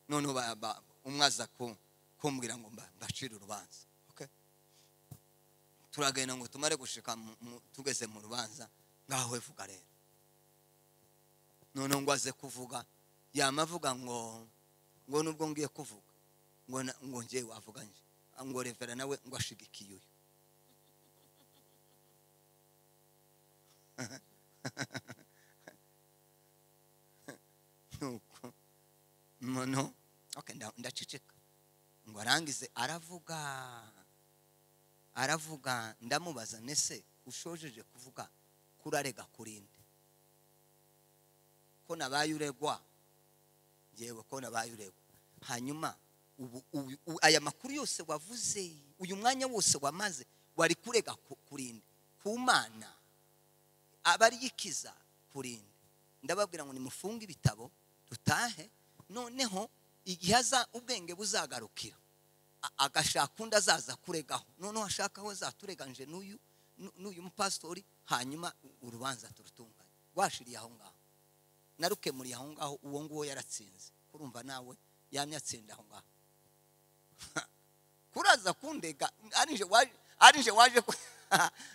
noneho ba- ba- umwe aza ku- kumbwira ngo mba- mbacire urubanza Okay. turagenda ngo tumare gushika mu- mu- tugeze mu rubanza ngaho evuga rero noneho ngo aze kuvuga yamavuga ngo ngo nubwo ngiye kuvuga ngo na- ngo ngewe avuganye ngo revera nawe ngo ashigikiye uyu nuko noneho okay, nda- ndaceceka ngo arangize aravuga aravuga ndamubaza nese ushojeje kuvuga kurarega kurinde ko nabaye uregwa ngewe ko nabaye uregwa hanyuma ubu ubu- u- aya makuru yose wavuze uyu mwanya wose wamaze wari kurega ku- kurinde ku mana aba ariyo ikiza kurinde ndababwira ngo nimufunge ibitabo dutahe noneho igihe aza ubwenge buzagarukira a- agashaka undi azaza kuregaho noneho ashaka aho zaturenganyije n'uyu nu- n'uyu mupasitori hanyuma u- urubanza turutunganye washiriye aho ngaho narukemuriye aho ngaho uwo nguwo yaratsinze kurumva nawe yamye atsinda aho ngaho kuraza kundega arinje waje arinje waje ku-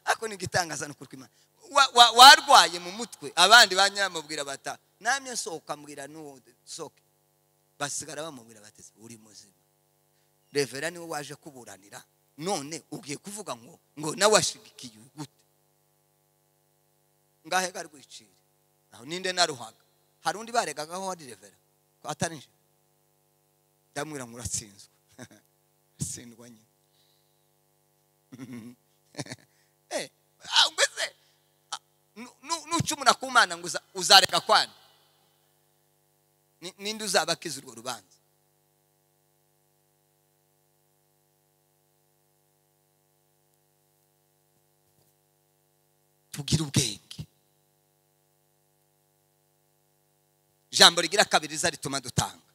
ako ni igitangaza ni ukuri kw'Imana. Wa- wa- warwaye mu mutwe abandi banyamubwira bata namye nsohoka mbwira n'uwo soke basigara bamubwira bateze uri muzima revera niwe waje kuburanira none ugiye kuvuga ngo ngo nawe ashigikiye gute ngahe gari gwicira aho ninde naruhaga hari undi baregagaho wari revera ko atarinje ndamwira ngo uratsinzwe atsindwa nyine Eh, ah, mbese ah, nu- nu- nucumura ku mana ngo uza- uzarega kwana Ni- ninde uzaba akiza urwo rubanza tugire ubwenge ijambo rigira kabiri riza rituma dutanga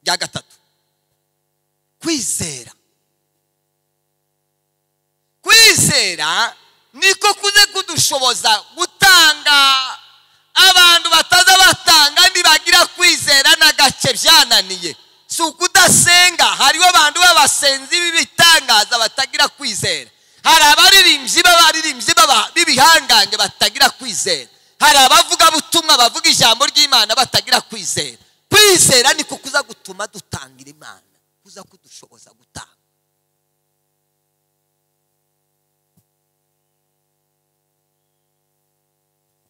rya gatatu kwizera kwizera niko kuze kudushoboza gutanga abantu bataza batanga nibagira kwizera na gake byananiye si ukudasenga hariho abantu b'abasenzi b'ibitangaza batagira kwizera hari abaririmbyi b'abaririmbyi b'aba- b'ibihangange batagira kwizera hari abavugabutumwa bavuga ijambo ry'imana batagira kwizera kwizera niko kuza gutuma dutangira imana kuza kudushoboza gutanga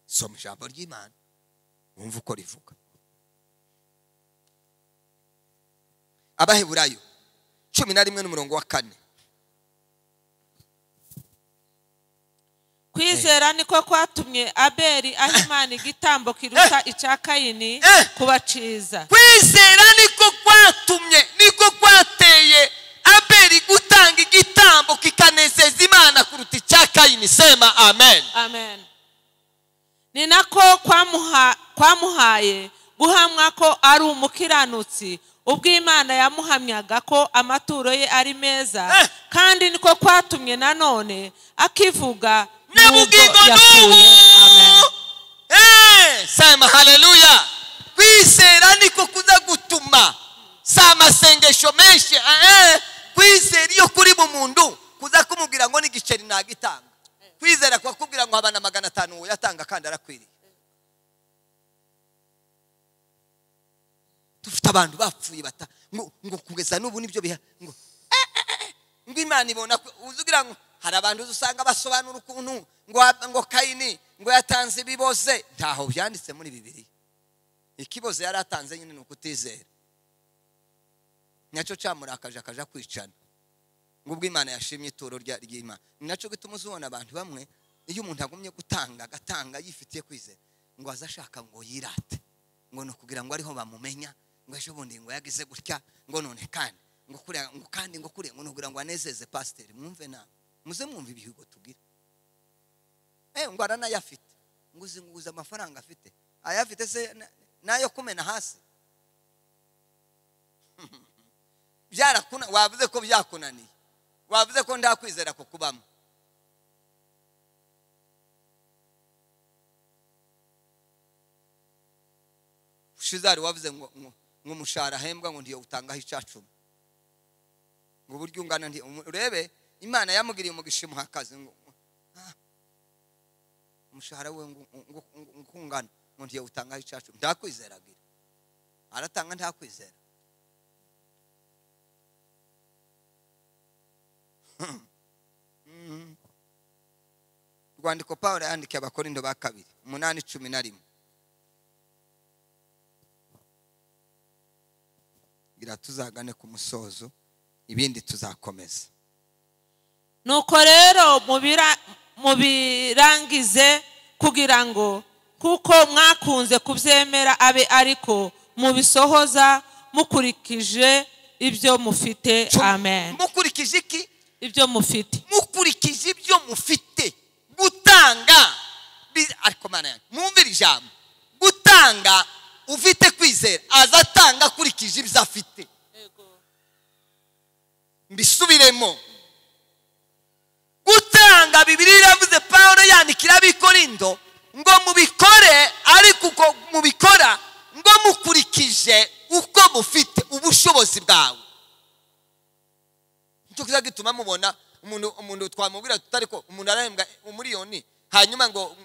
soma ijambo ry'imana wumva uko rivuga abaheburayo cumi na rimwe n'umurongo wa kane kwizera niko kwatumye abeli aha imana igitambo kiruta icya kayini Eh. kubaciza kwizera niko kwatumye niko kwateye abeli gutanga igitambo kikanezeza imana kuruta icya kayini sema amen amen ni nako kwamuha- kwamuhaye guhamwa ko ari umukiranutsi ubwo imana yamuhamyaga ko amaturo ye ari meza Eh. kandi niko kwatumye nanone akivuga n'ubwo n'ubugingo n'ubu yapfuye amen Eh, sema haleluya kwizera niko kuza gutuma si amasengesho menshi eh, eh, kwizera iyo kuri mu muntu kuza kumubwira ngo n'igiceri nagitanga kwizera kubakubwira ngo habana magana atanu wowe yatanga kandi arakwiriye dufite abantu bapfuye bata ngo ngo kugeza n'ubu nibyo biha ngo ngo imana ibona ko- uzi ugira ngo hari abantu uzi usanga basobanura ukuntu ngo ha- ngo kayini ngo yatanze ibiboze ntaho byanditse muri bibiri ikiboze yari atanze nyine ni ukutizera nacyo cyamurakaje akaja kwicana ngo ubwo imana yashimye ituro rya- ry'imana ni nacyo gituma uzibona abantu bamwe iyo umuntu agumye gutanga agatanga yifitiye kwizera ngo aze ashaka ngo yirate ngo ni ukugira ngo ariho bamumenya ngo ejo bundi ngo yagize gutya ngo none kandi ngo kuriya ngo kandi ngo kuriya ngo ni ukugira ngo anezeze pasiteri mwumve nawe muze mwumva ibihigo tugira eh ngo aranayafite ngo uzi ngo uzi amafaranga afite ayafite se na- n'ayo kumena hasi byarakuna wavuze ko byakunaniye wavuze ko ndakwizera kukubamo shizari wavuze ngo ngo- ngo umushahara ahembwa ngo ndiyo utangaho icacumi ngo uburyo ungana ndi umu- urebe imana yamugiriye umugisha imuha akazi ngo ngo- ah, umushahara we ngo ngo- ngo- ngo ungana ngo ndiyo utangaho icacumi ndakwizera agira aratanga ntakwizera rwandiko pawulo yandikiye abakorindo ba kabiri umunani cumi na rimwe ngira tuzagane ku musozo ibindi tuzakomeza nuko rero mubira- mubirangize kugira ngo kuko mwakunze kubyemera abe ariko mubisohoza mukurikije ibyo mufite amen mukurikije iki ibyo mufite mukurikije ibyo mufite gutanga bi- ariko mana yanjye mwumvire ijambo gutanga ufite kwizera azatanga akurikije ibyo afite mbisubiremo gutanga bibiri iravuze pawulo yandikira abikorindo ngo mubikore ariko uko mubikora ngo mukurikije uko mufite ubushobozi bwawe nicyo kiza gituma mubona umuntu umuntu twamubwira tutari ko umuntu arahembwa umuriyoni hanyuma ngo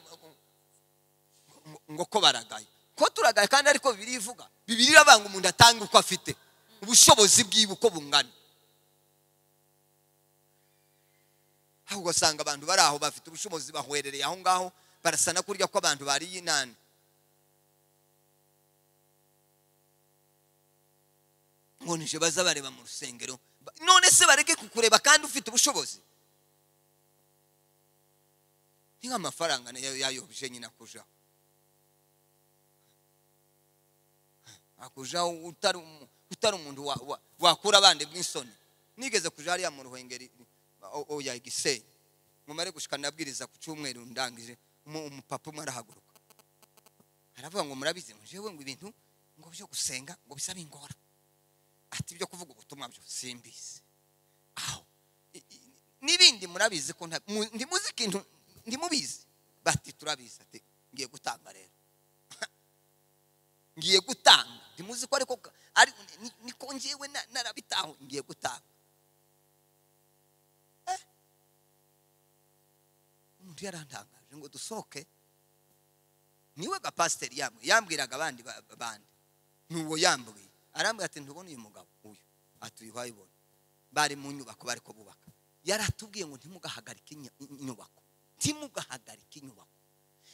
ngo ko baragaye ko turagaye kandi ariko bibiri ivuga bibiri irabanga umuntu atanga uko afite ubushobozi bwiwe uko bungana aho ugasanga abantu bari aho bafite ubushobozi bahwerereye aho ngaho barasa no kurya ko abantu bariye inani ngo nije baza bareba mu rusengero Ba- none se bareke kukureba kandi ufite ubushobozi ni nk'amafaranga nayo yayobije nyine akujaho akujaho utari umu- utari umuntu wa- wa- wakura abandi bw'insoni nigeze kuja hariya mu ruhengeri o- oya igisenyi mumare gushika nabwiriza ku cyumweru ndangije umu- umupapa umwe arahaguruka aravuga ngo murabizi ngo jewe ngo ibintu ngo byo gusenga ngo bisaba ingora ati ibyo kuvuga ubutumwa byo simbizi aho I- i- n'ibindi murabizi ko nta- mu- ntimuzi ikintu ntimubizi bati turabizi ati ngiye gutanga rero ngiye gutanga ntimuzi ko ariko ka- ari ni- niko ngewe na- narabitaho ngiye gutanga Eh. umuntu yarantangaje ngo dusohoke niwe gapasiteri yambwe yambwiraga abandi ba- bandi n'uwo yambwiye arambwira ati ntubona uyu mugabo uyu ati uyu wayibona bari mu nyubako bari ko bubaka yaratubwiye ngo ntimugahagarike inya- inyubako ntimugahagarike inyubako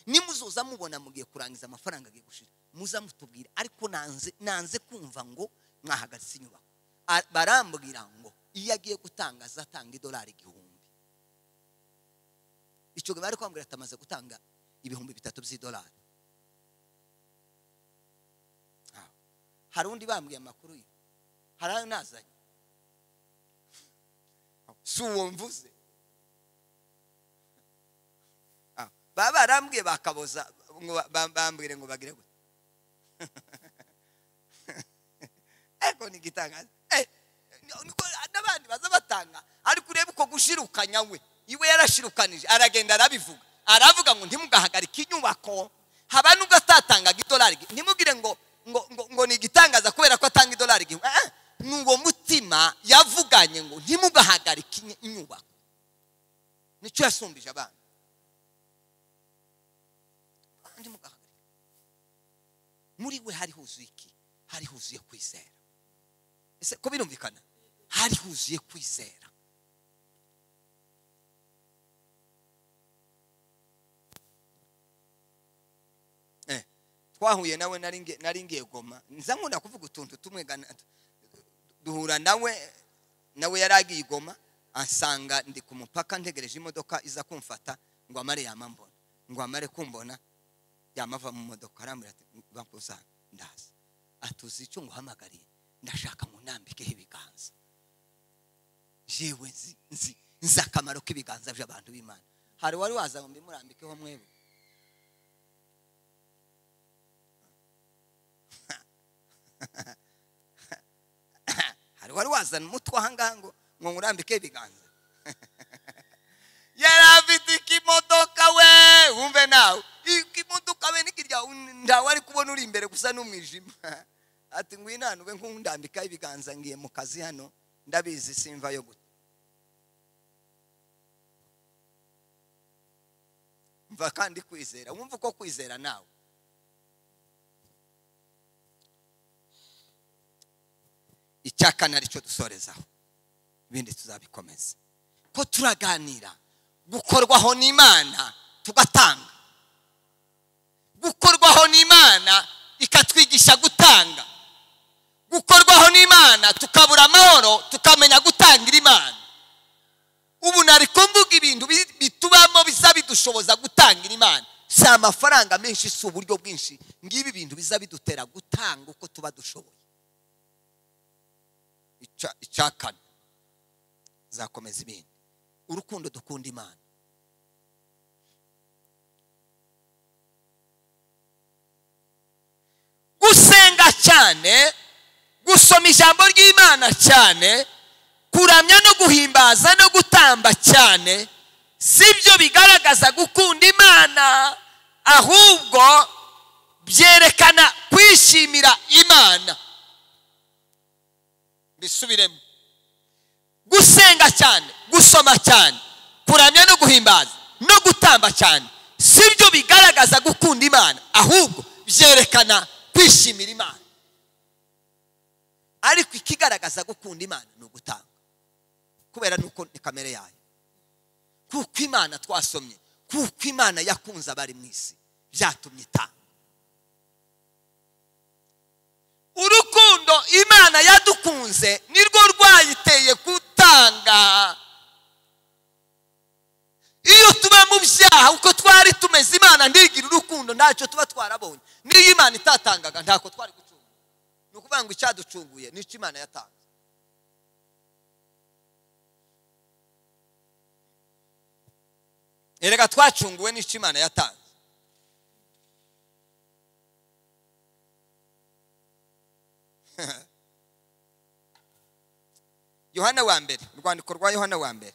nimuzoza mubona mugiye kurangiza amafaranga agiye gushira muza mutubwira ariko nanze nanze kumva ngo mwahagaritse inyubako A- barambwira ngo iyo agiye gutanga azatanga idolari igihumbi icyo gihe bari kwambwira ati amaze gutanga ibihumbi bitatu by'idolari Aho. hari undi bambwiye amakuru ye hari ayo nazanye si uwo mvuze Ah, baba barambwiye bakaboza ngo ba- ba- bambwire ngo bagire gute ariko ni igitangaza Eh, niko n'abandi baza batanga ariko urebe uko gushirukanya we iwe yarashirukanije aragenda arabivuga aravuga ngo ntimugahagarike inyubako haba nubwo atatangaga idolari igihumbi. ntimugire ngo ngo ngo, ngo ni igitangaza kubera ko atanga idolari igihumbi Eh, eh, ni uwo mutima yavuganye ngo ntimugahagarike inye- inyubako nicyo yasumbije abana kandi mugahagarika muri we hari huzuye iki hari huzuye kwizera ese ko birumvikana hari huzuye kwizera Eh, twahuye nawe nari nge- nari ngiye goma nza nkunda kuvuga utuntu tumwe gana- duhura nawe nawe yari agiye i goma asanga ndi ku mupaka ntegereje imodoka iza kumfata ngo amare yamambona ngo amare kumbona yamava mu modoka arambwira ati bakuza ndaza atuzi icyo nguhamagariye ndashaka ngo nambikeho ibiganza yewe nzi nzi nzi akamaro k'ibiganza by'abantu b'imana hari wari waza ngo mbimurambikeho mwebwe hari wari wazana umutwe ahangaha ngo ngo nkurambike ibiganza yari afite ikimodoka we wumve nawe ikimodoka we nikirya ntawe ari kubona uri imbere gusa n'umwijima ati ngwino hano ube nkundambika ibiganza ngiye mu kazi hano ndabizi simva yo guta mva kandi kwizera wumva uko kwizera nawe icyakane aricyo dusorezaho ibindi tuzabikomeza ko turaganira gukorwaho n'imana tugatanga gukorwaho n'imana ikatwigisha gutanga gukorwaho n'imana tukabura amahoro tukamenya gutangira imana ubu nari kumvuga ibintu bi- bitubamo biza bidushoboza gutangira imana si amafaranga menshi si uburyo bwinshi ngibi ibintu biza bidutera gutanga uko tuba dushoboye Ica- icya kane zakomeza ibindi urukundo dukunda imana gusenga cyane gusoma ijambo ry'imana cyane kuramya no guhimbaza no gutamba cyane sibyo bigaragaza gukunda imana ahubwo byerekana kwishimira imana bisubiremo gusenga cyane gusoma cyane kuramya no guhimbaza no gutamba cyane sibyo bigaragaza gukunda imana ahubwo byerekana kwishimira imana ariko ikigaragaza gukunda imana ni ugutanga kubera nuko ni kamere yayo kuko imana twasomye kuko imana yakunze abari mu isi byatumye itanga urukundo imana yadukunze nirwo rwayiteye gutanga iyo tuba mu byaha uko twari tumeze imana ntigire urukundo ntacyo tuba twarabonye n'iyo imana itatangaga ntako twari gucunga ni ukuvuga ngo icyaducunguye nicyo imana yatanze erega twacunguwe n'icyo imana yatanze yohana wa mbere urwandiko rwa yohana wa mbere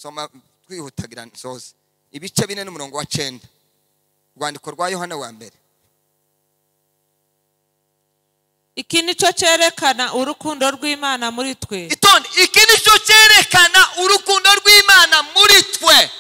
soma twihutagira nsoze ibice bine n'umurongo wa cyenda urwandiko rwa yohana wa mbere iki ni cyo cyerekana urukundo rw'imana muri twe itonde iki nicyo cyerekana urukundo rw'imana muri twe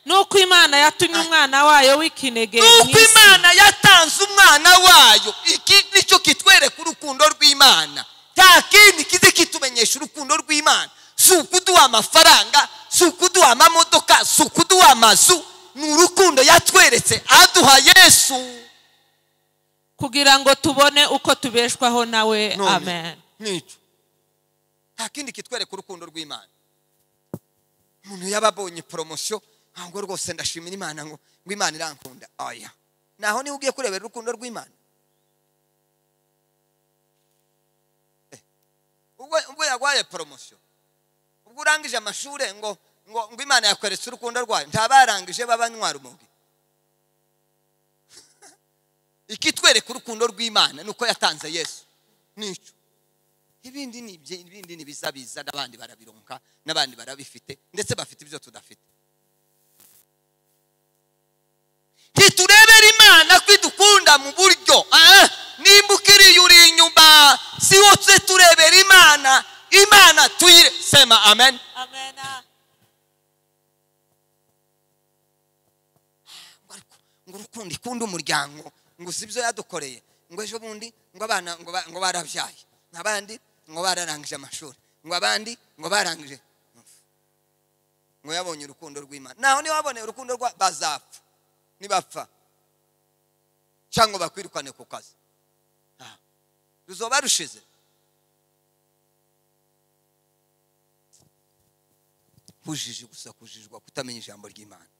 nuko imana yatumye umwana wayo w'ikinege mu nuko isi imana yatanze umwana wayo iki nicyo kitwereka urukundo rw'imana nta kindi kizi kitumenyesha urukundo rw'imana si ukuduha amafaranga si ukuduha amamodoka si ukuduha amazu ni urukundo yatweretse aduha yesu kugira ngo tubone uko tubeshwaho nawe none amen nicyo nta kindi kitwereka urukundo rw'imana umuntu yaba abonye poromosiyo ntabwo rwose ndashimira imana ngo ngo imana irankunda oya naho niba ugiye kurebera urukundo rw'imana Eh, ubwo ubwo yaguhaye poromosiyo ubwo urangije amashuri ngo ngo ngo imana yakweretse urukundo rwayo ntabarangije babanywa rumogi ikitwereka urukundo rw'imana ni uko yatanze yesu nicyo ibindi ni ibye- ibindi ni biza biza n'abandi barabironka n'abandi barabifite ndetse bafite ibyo tudafite ntiturebere imana ko idukunda mu buryo ah, nimba ukiriye uri inyuma si wose turebera imana imana tuyire sema amen ngo ariko ngo urukundo ikunda umuryango ngo si ibyo yadukoreye ngo ejo bundi ngo abana ngo ba- ngo barabyaye abandi ngo bararangije amashuri ngo abandi ngo barangije ngo yabonye urukundo rw'imana naho niba waboneye urukundo rwa bazapfa nibapfa cyangwa bakwirukane ku kazi Ah. ruzoba rushize kujiji gusa kujijwa kutamenya ijambo ry'imana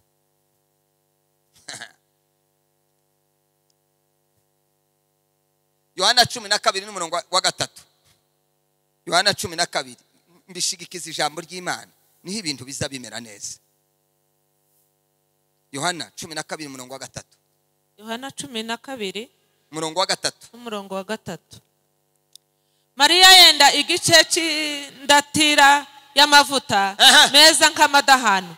yohana cumi na kabiri n'umurongo wa- wa gatatu yohana cumi na kabiri mbishigikiza ijambo ry'imana niho ibintu biza bimera neza yohana cumi na kabiri umurongo wa gatatu yohana cumi na kabiri umurongo wa gatatu n'umurongo wa gatatu mariya yenda igice cy'indatira y'amavuta Aha. meza nk'amadahano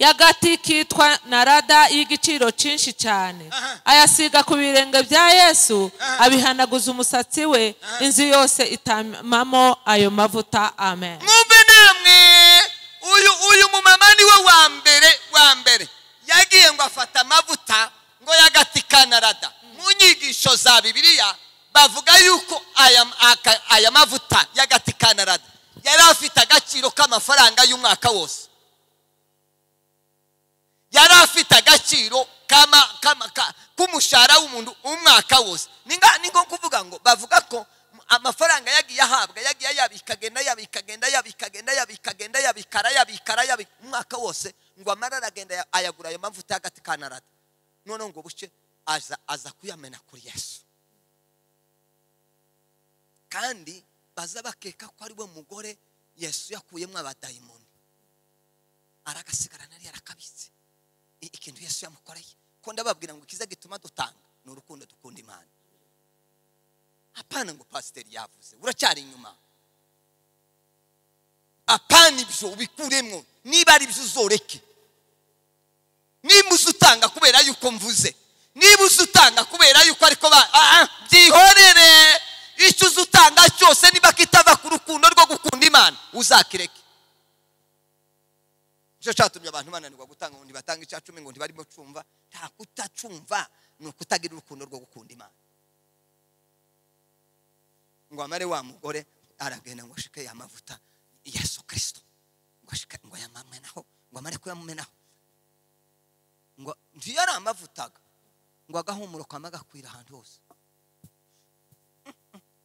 y'agati kitwa narada y'igiciro cyinshi cyane Aha. ayasiga ku birenge bya yesu Aha. abihanaguza umusatsi we inzu yose itamamo ayo mavuta amen mwumve namwe uyu uyu mumama niwe wa mbere wa mbere yagiye ngo afata amavuta ngo y'agati ka narada mu nyigisho za bibiliya bavuga yuko aya, aka- aya mavuta y'agati ka narada yari afite agaciro k'amafaranga y'umwaka wose yari afite agaciro kama- kama- ka- k'umushahara w'umuntu umwaka wose ni nga- ni nko kuvuga ngo bavuga ko amafaranga yagiye ahabwa yagiye ayabika agenda yabika agenda yabika agenda yabika agenda yabika arayabika arayabika umwaka wose ngo amara aragenda ayagura ayo mavuta y'agati ka narada noneho ngo bucye aza aza kuyamena kuri yesu kandi baza bakeka ko ari we mugore yesu yakuyemo abadayimoni aragasigarana yari arakabitse I- ikintu yesu yamukoreye ko ndababwira ngo ikiza gituma dutanga ni urukundo dukunda imana apana ngo pasiteri yavuze uracyari inyuma apana ibyo ubikuremo niba ari byo uzoreke niba uzi utanga kubera yuko mvuze niba uzi utanga kubera yuko ariko ba- ah, ah, byihorere icyo uzi utanga cyose niba kitava ku rukundo rwo gukunda imana uzakireke nicyo cyatumye abantu bananirwa gutanga ngo ntibatange icya cumi ngo ntibarimo cumva nta kutacumva ni ukutagira urukundo rwo gukunda imana ngo amare wa mugore aragenda ngo ashike ya mavuta yesu kirisito ngo ashike ngo ayamenaho ngo amare kuyamumenaho ngo ntiyo ari amavutaga ngo agahumuro kama gakwira ahantu hose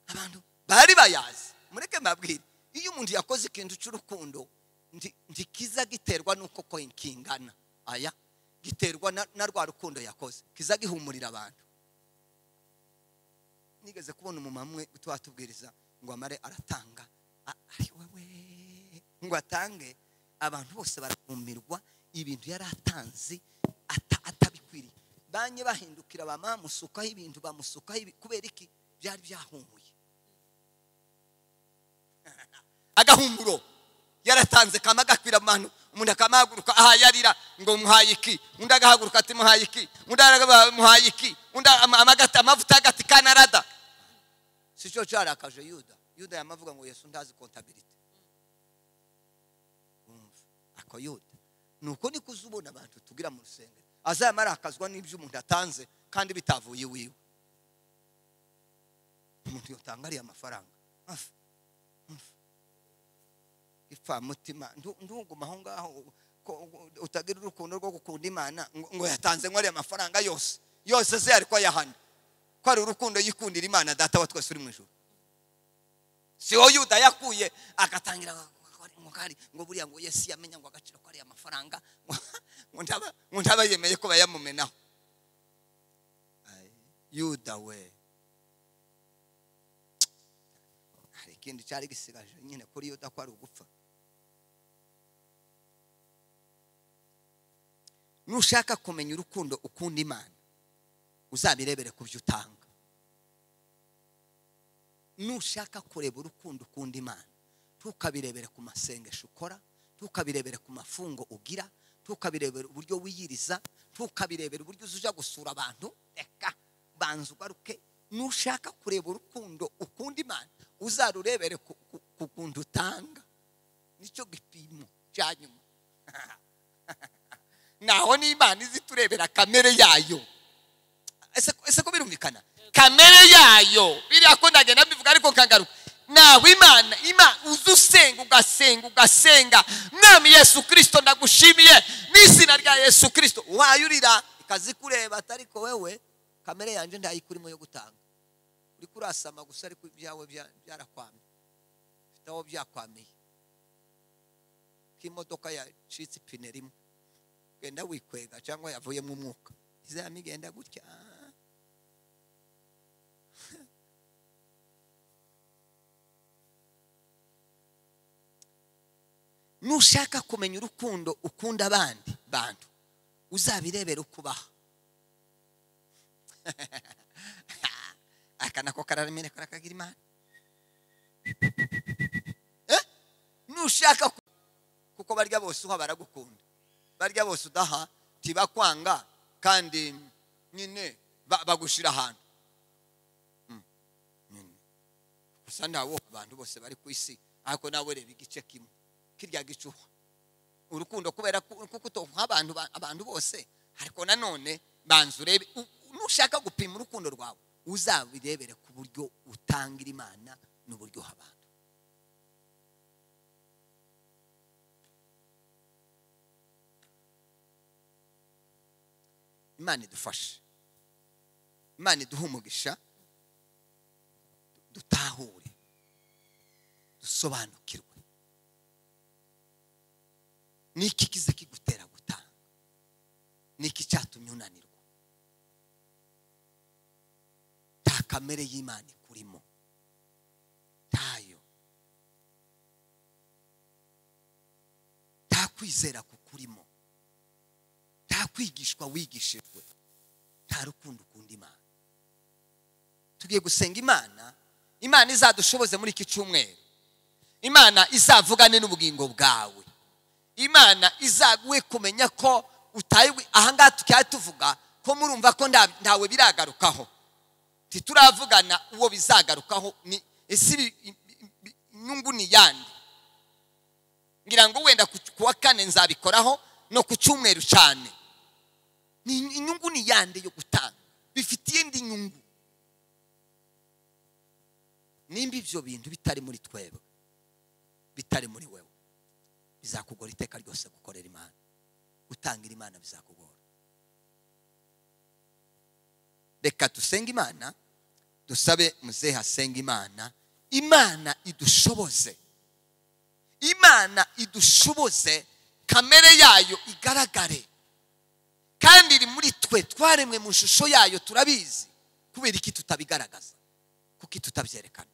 abantu bari bayazi mureke mbabwire iyo umuntu yakoze ikintu cy'urukundo nti- ntikiza giterwa n'uko ko kingana aya giterwa na- na rwa rukundo yakoze kiza gihumurira abantu nigeze kubona umumama umwe watubwiriza ngo amare aratanga a- ari wowe ngo atange abantu bose barakumirwa ibintu yari atanze ata- atabikwiriye banye bahindukira bamamusukaho ibintu bamusukaho ibi- kubera iki byari byahumuye agahumuro yaratanze kama gakwira abantu umuntu akamahaguruka ahayarira ngo muhaye iki undi agahaguruka ati muhaye iki undi aragaba- muhaye iki undi ama- amagata- amavuta y'agati ka narada si cyo cyarakaje yuda yuda yamavuga ngo yesu ndazi kontabirite Umva, ako yuda nuko niko uza ubona abantu tugira mu rusengero azayama arakazwa n'ibyo umuntu atanze kandi bitavuye iwiwe umuntu yotanga ariya amafaranga Afu. ipfamutima ndu- nduguma aho ngaho ko- utagira urukundo rwo gukunda imana ngo ngo yatanze nk'ariya amafaranga yose yose ze ariko ayahana ko ari urukundo yikundira imana data wa twese uri mu ijoro si wo yuda yakuye agatangira ngo- ngo- ngo kari- ngo buriya ngo yesu yamenya ngo agaciro ko ariya amafaranga ngo ntaba- ngo ntaba yemeye ko bayamumenaho Ay, yuda we hari ikindi cyari gisigaje nyine kuri yuda ko ari ugupfa nushaka kumenya urukundo ukunda imana uzabirebere ku byo utanga nushaka kureba urukundo ukunda imana ntukabirebere ku masengesho ukora ntukabirebere ku mafungo ugira ntukabirebere uburyo wiyiriza ntukabirebere uburyo uzuja gusura abantu reka banza ugaruke nushaka kureba urukundo ukunda imana uzarurebere ku- ku ku kuntu utanga nicyo gipimo cya nyuma naho n'imana izi turebera kamere yayo ese ese ko birumvikana kamere yayo biriya ko ndagenda mbivuga ariko nkagaruka nawe imana imana uza usenga ugasenga ugasenga mwami yesu kirisito ndagushimiye n'izina rya yesu kirisito wayurira ikazi kureba atariko wewe kamere yanjye ndayikurimo yo gutanga uri kurasama gusa ariko ibyawe bya- byarakwamye bifite aho byakwamiye k'imodoka yacitse ipine rimwe genda wikwega cyangwa yavuyemo umwuka izaba igenda gutya nushaka kumenya urukundo ukunda abandi bantu uzabirebere uko ubaha aka nako kararemera karakagira imana Eh? nushaka ku- kuko barya bose uha baragukunda barya bose udaha ntibakwanga kandi nyine ba- bagushyira ahantu Mm. Nyine. gusa ntawo abantu bose bari ku isi ariko nawe reba igice kimwe kirya gicuha urukundo kubera ku- kuko utonka abantu ba- abantu bose ariko nanone banza urebe u- u- nushaka gupima urukundo rwawe uzabirebere ku buryo utangira imana n'uburyo uha abantu imana idufashe imana iduhe umugisha dutahure dusobanukirwe niki kiza kigutera gutanga ni iki cyatumye unanirwa nta kamere y'imana ikurimo ntayo nta kwizera kukurimo nta kwigishwa wigishijwe nta rukundo ukunda imana tugiye gusenga imana imana izadushoboze muri iki cyumweru imana izavugane n'ubugingo bwawe imana izaguhe kumenya ko utaye ahangaha tukaba tuvuga ko murumva ko nta- ntawe biragarukaho ntituravugana uwo bizagarukaho ni ese ibi- ibi- ibi- inyungu ni iyande ngira ngo wenda ku ku wa kane nzabikoraho no ku cyumweru cyane ni inyungu ni iyande yo gutanga bifitiye indi nyungu nimba ibyo bintu bitari muri twebwe bitari muri wewe bizakugora iteka ryose gukorera imana gutangira imana bizakugora reka dusenge imana dusabe muzehe asenge imana imana idushoboze imana idushoboze kamere yayo igaragare kandi iri muri twe twaremwe mu ishusho yayo turabizi kubera iki tutabigaragaza kuko tutabyerekana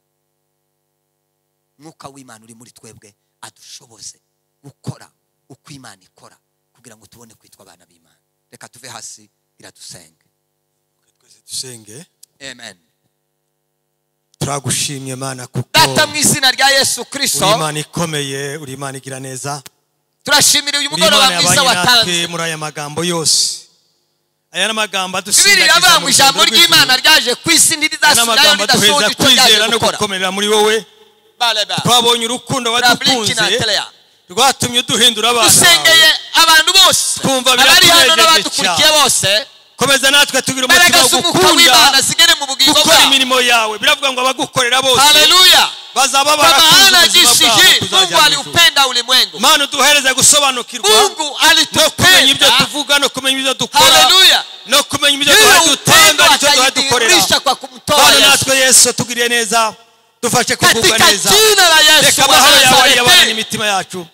mwuka w'imana uri muri twebwe adushoboze gukora uko imana ikora kugira ngo tubone kwitwa abana b'imana reka tuve hasi iradusenge twese dusenge amen turagushimye mana kuko data mu izina rya yesu uri kirisito imana ikomeye uri imana igira neza turashimira uyu uri imana mugoroba mwiza yabanye natwe watanze muri aya magambo yose aya ni amagambo bibiri adusindagiza mu iravuga ngo ijambo rugendo ry'imana rw'ijuru. ryaje ku isi aya ni ntirizasubirayo amagambo ridasohoza aduheza icyo ryaje kwizera no gukora gukomerera muri wowe Baraba. twabonye urukundo Rabliki na wadukunze Tereya. rwatumye duhindura abana bawe dusengeye abantu bose Twumva abari hano biratunejeje n'abadukurikiye cyane. bose komeza natwe tugira umutima imbaraga wo z'umwuka w'imana gukunda zigere mu bugingo gukora bwabo imirimo yawe biravuga ngo abagukorera bose haleluya bazaba kwa barakunze maana ubuzima jinsi bwabo hii kuzajya mungu mu ijuru. aliupenda ulimwengu mana uduhereze mungu gusobanukirwa no kumenya ibyo alitupenda tuvuga no kumenya ibyo dukora haleluya no kumenya ibyo duhaye hiyo upendo dutanga nicyo duhaye dukorera akayidhihirisha kwa kumtoa bana yesu natwe yesu tugiriye neza dufashe kugubwa katika neza jina la yesu reka amahoro yawe yabane wazaletee n'imitima yacu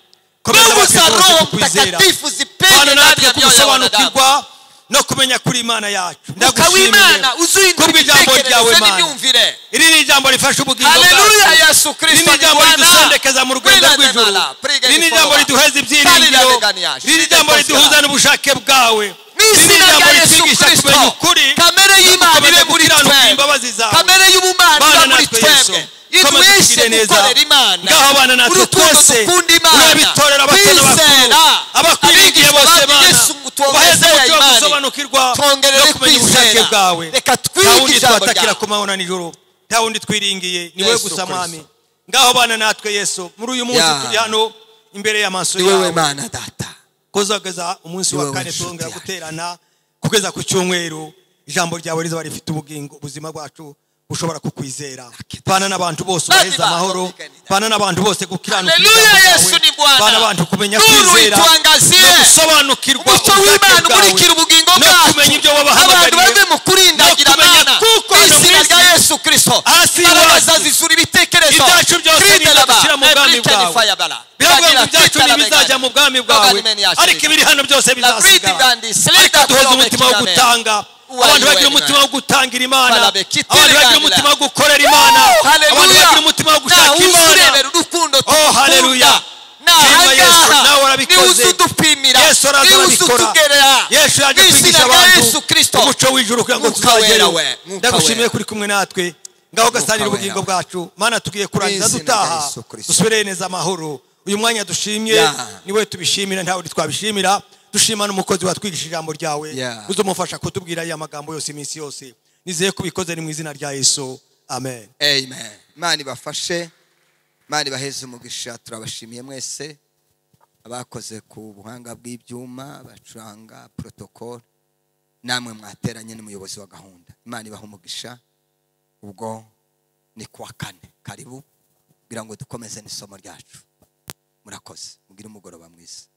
komeza mbingu za abatwe bose roho kukwizera mtakatifu bana zipende ndani natwe ya mioyo ya wanadamu kugusobanukirwa no kumenya kuri imana yacu mwuka w'imana ndagushimiye uzindura Kubw'ijambo ryawe, ibitekerezo Mana. n'imyumvire iri ni ijambo rifasha ubugingo haleluya bwacu yesu kristo rino jambo ridusendekeza mu rwego rw'ijuru rino jambo riduheza ibyiringiro rino jambo riduhuza n'ubushake bwawe rino n'izina jambo rya yesu ritwigisha kumenya kristo ukuri kamere y'imana gukomeza ibe muri gukiranuka twebwe imbabazi zawe. kamere y'ubumana Bana ibe muri natwe Yesu, twebwe komeza iduheshe utugirire neza gukorera imana ngaho abana natwe urukundo twese dukunda imana urabitorera abato n'abakuru kwizera abakwirigiye abigisha bose bacu bana yesu ngo ubaheze tuwongerere imana umuco wo gusobanukirwa no twongerere kumenya ubushake kwizera bwawe reka nta wundi twige ijambo twatakira ryawe ku mabona nijoro nta wundi twiringiye ni wowe Yesu gusa Kristo. mwami ngaho bana natwe yesu muri uyu munsi Ya. turi hano imbere y'amaso ni wowe yawe mana data kuzageza umunsi Ni wa wowe kane nshuti turongera yacu. guterana kugeza ku cyumweru ijambo ryawe rizaba rifite ubugingo ubuzima bwacu bushobora kukwizera bana n'abantu bose Bandi ubaheza bantu amahoro bigani bana n'abantu bose gukiranuka Haleluya, ijambo ryawe. Yesu ni Bwana. bana abantu kumenya Nuru kwizera ituangazie. no gusobanukirwa umucyo ubushake w'imana bwawe, umurikira ubugingo no kumenya ibyo abantu wabahamagariye bave mu kurindagira no kumenya imana kuko hano mu izina isi rya yesu kirisito hasi imbaraga iwacu zizura ibitekerezo ibyacu byose Kirinde nizo laba, dushyira mu bwami Ebrike ni bwawe fayabara. biravuga ngo Bagira ibyacu kwitana begane. ntibizajya mu bwami Nobody bwawe man yashira. ariko ibiri hano byose La breed bizasigara bandi, ariko seleta duhoze kulobe umutima wo kirame. gutanga Uwa abantu bagira Yuweli umutima na. wo gutangira imana Falabe, kitire abantu bagira ganila. umutima wo gukorera imana abantu bagira umutima wo gushaka imana urebera urukundo Oh, haleluya. Shimwa Yesu, nawe urabikoze. niwuze udupimira yesu araza niwuze arabikora utugerera yesu yaje izina kwigisha rya abantu yesu kirisito umuco w'ijuru kugira ngo Mwuka wera tuzagere we, Mwuka ndagushimiye wera. kuri kumwe natwe ngaho gasanira wera ubugingo we. bwacu mana tugiye kurangiza Mu izina rya dutaha Yesu Kristo. dusubire neza amahoro uyu mwanya dushimye Yeah. niwe tubishimira ntawe twabishimira dushima n'umukozi watwigisha ijambo ryawe Yeah. uzamufasha kutubwira aya magambo yose iminsi yose nizeye ko ubikoze ni mu izina rya yesu amen amen imana ibafashe imana ibaheze umugisha turabashimiye mwese abakoze ku buhanga bw'ibyuma bacuranga protokole namwe mwateranye n'umuyobozi wa gahunda imana ibaha umugisha ubwo ni kuwa kane karibu kugira ngo dukomeze n'isomo ryacu murakoze mugire umugoroba mwiza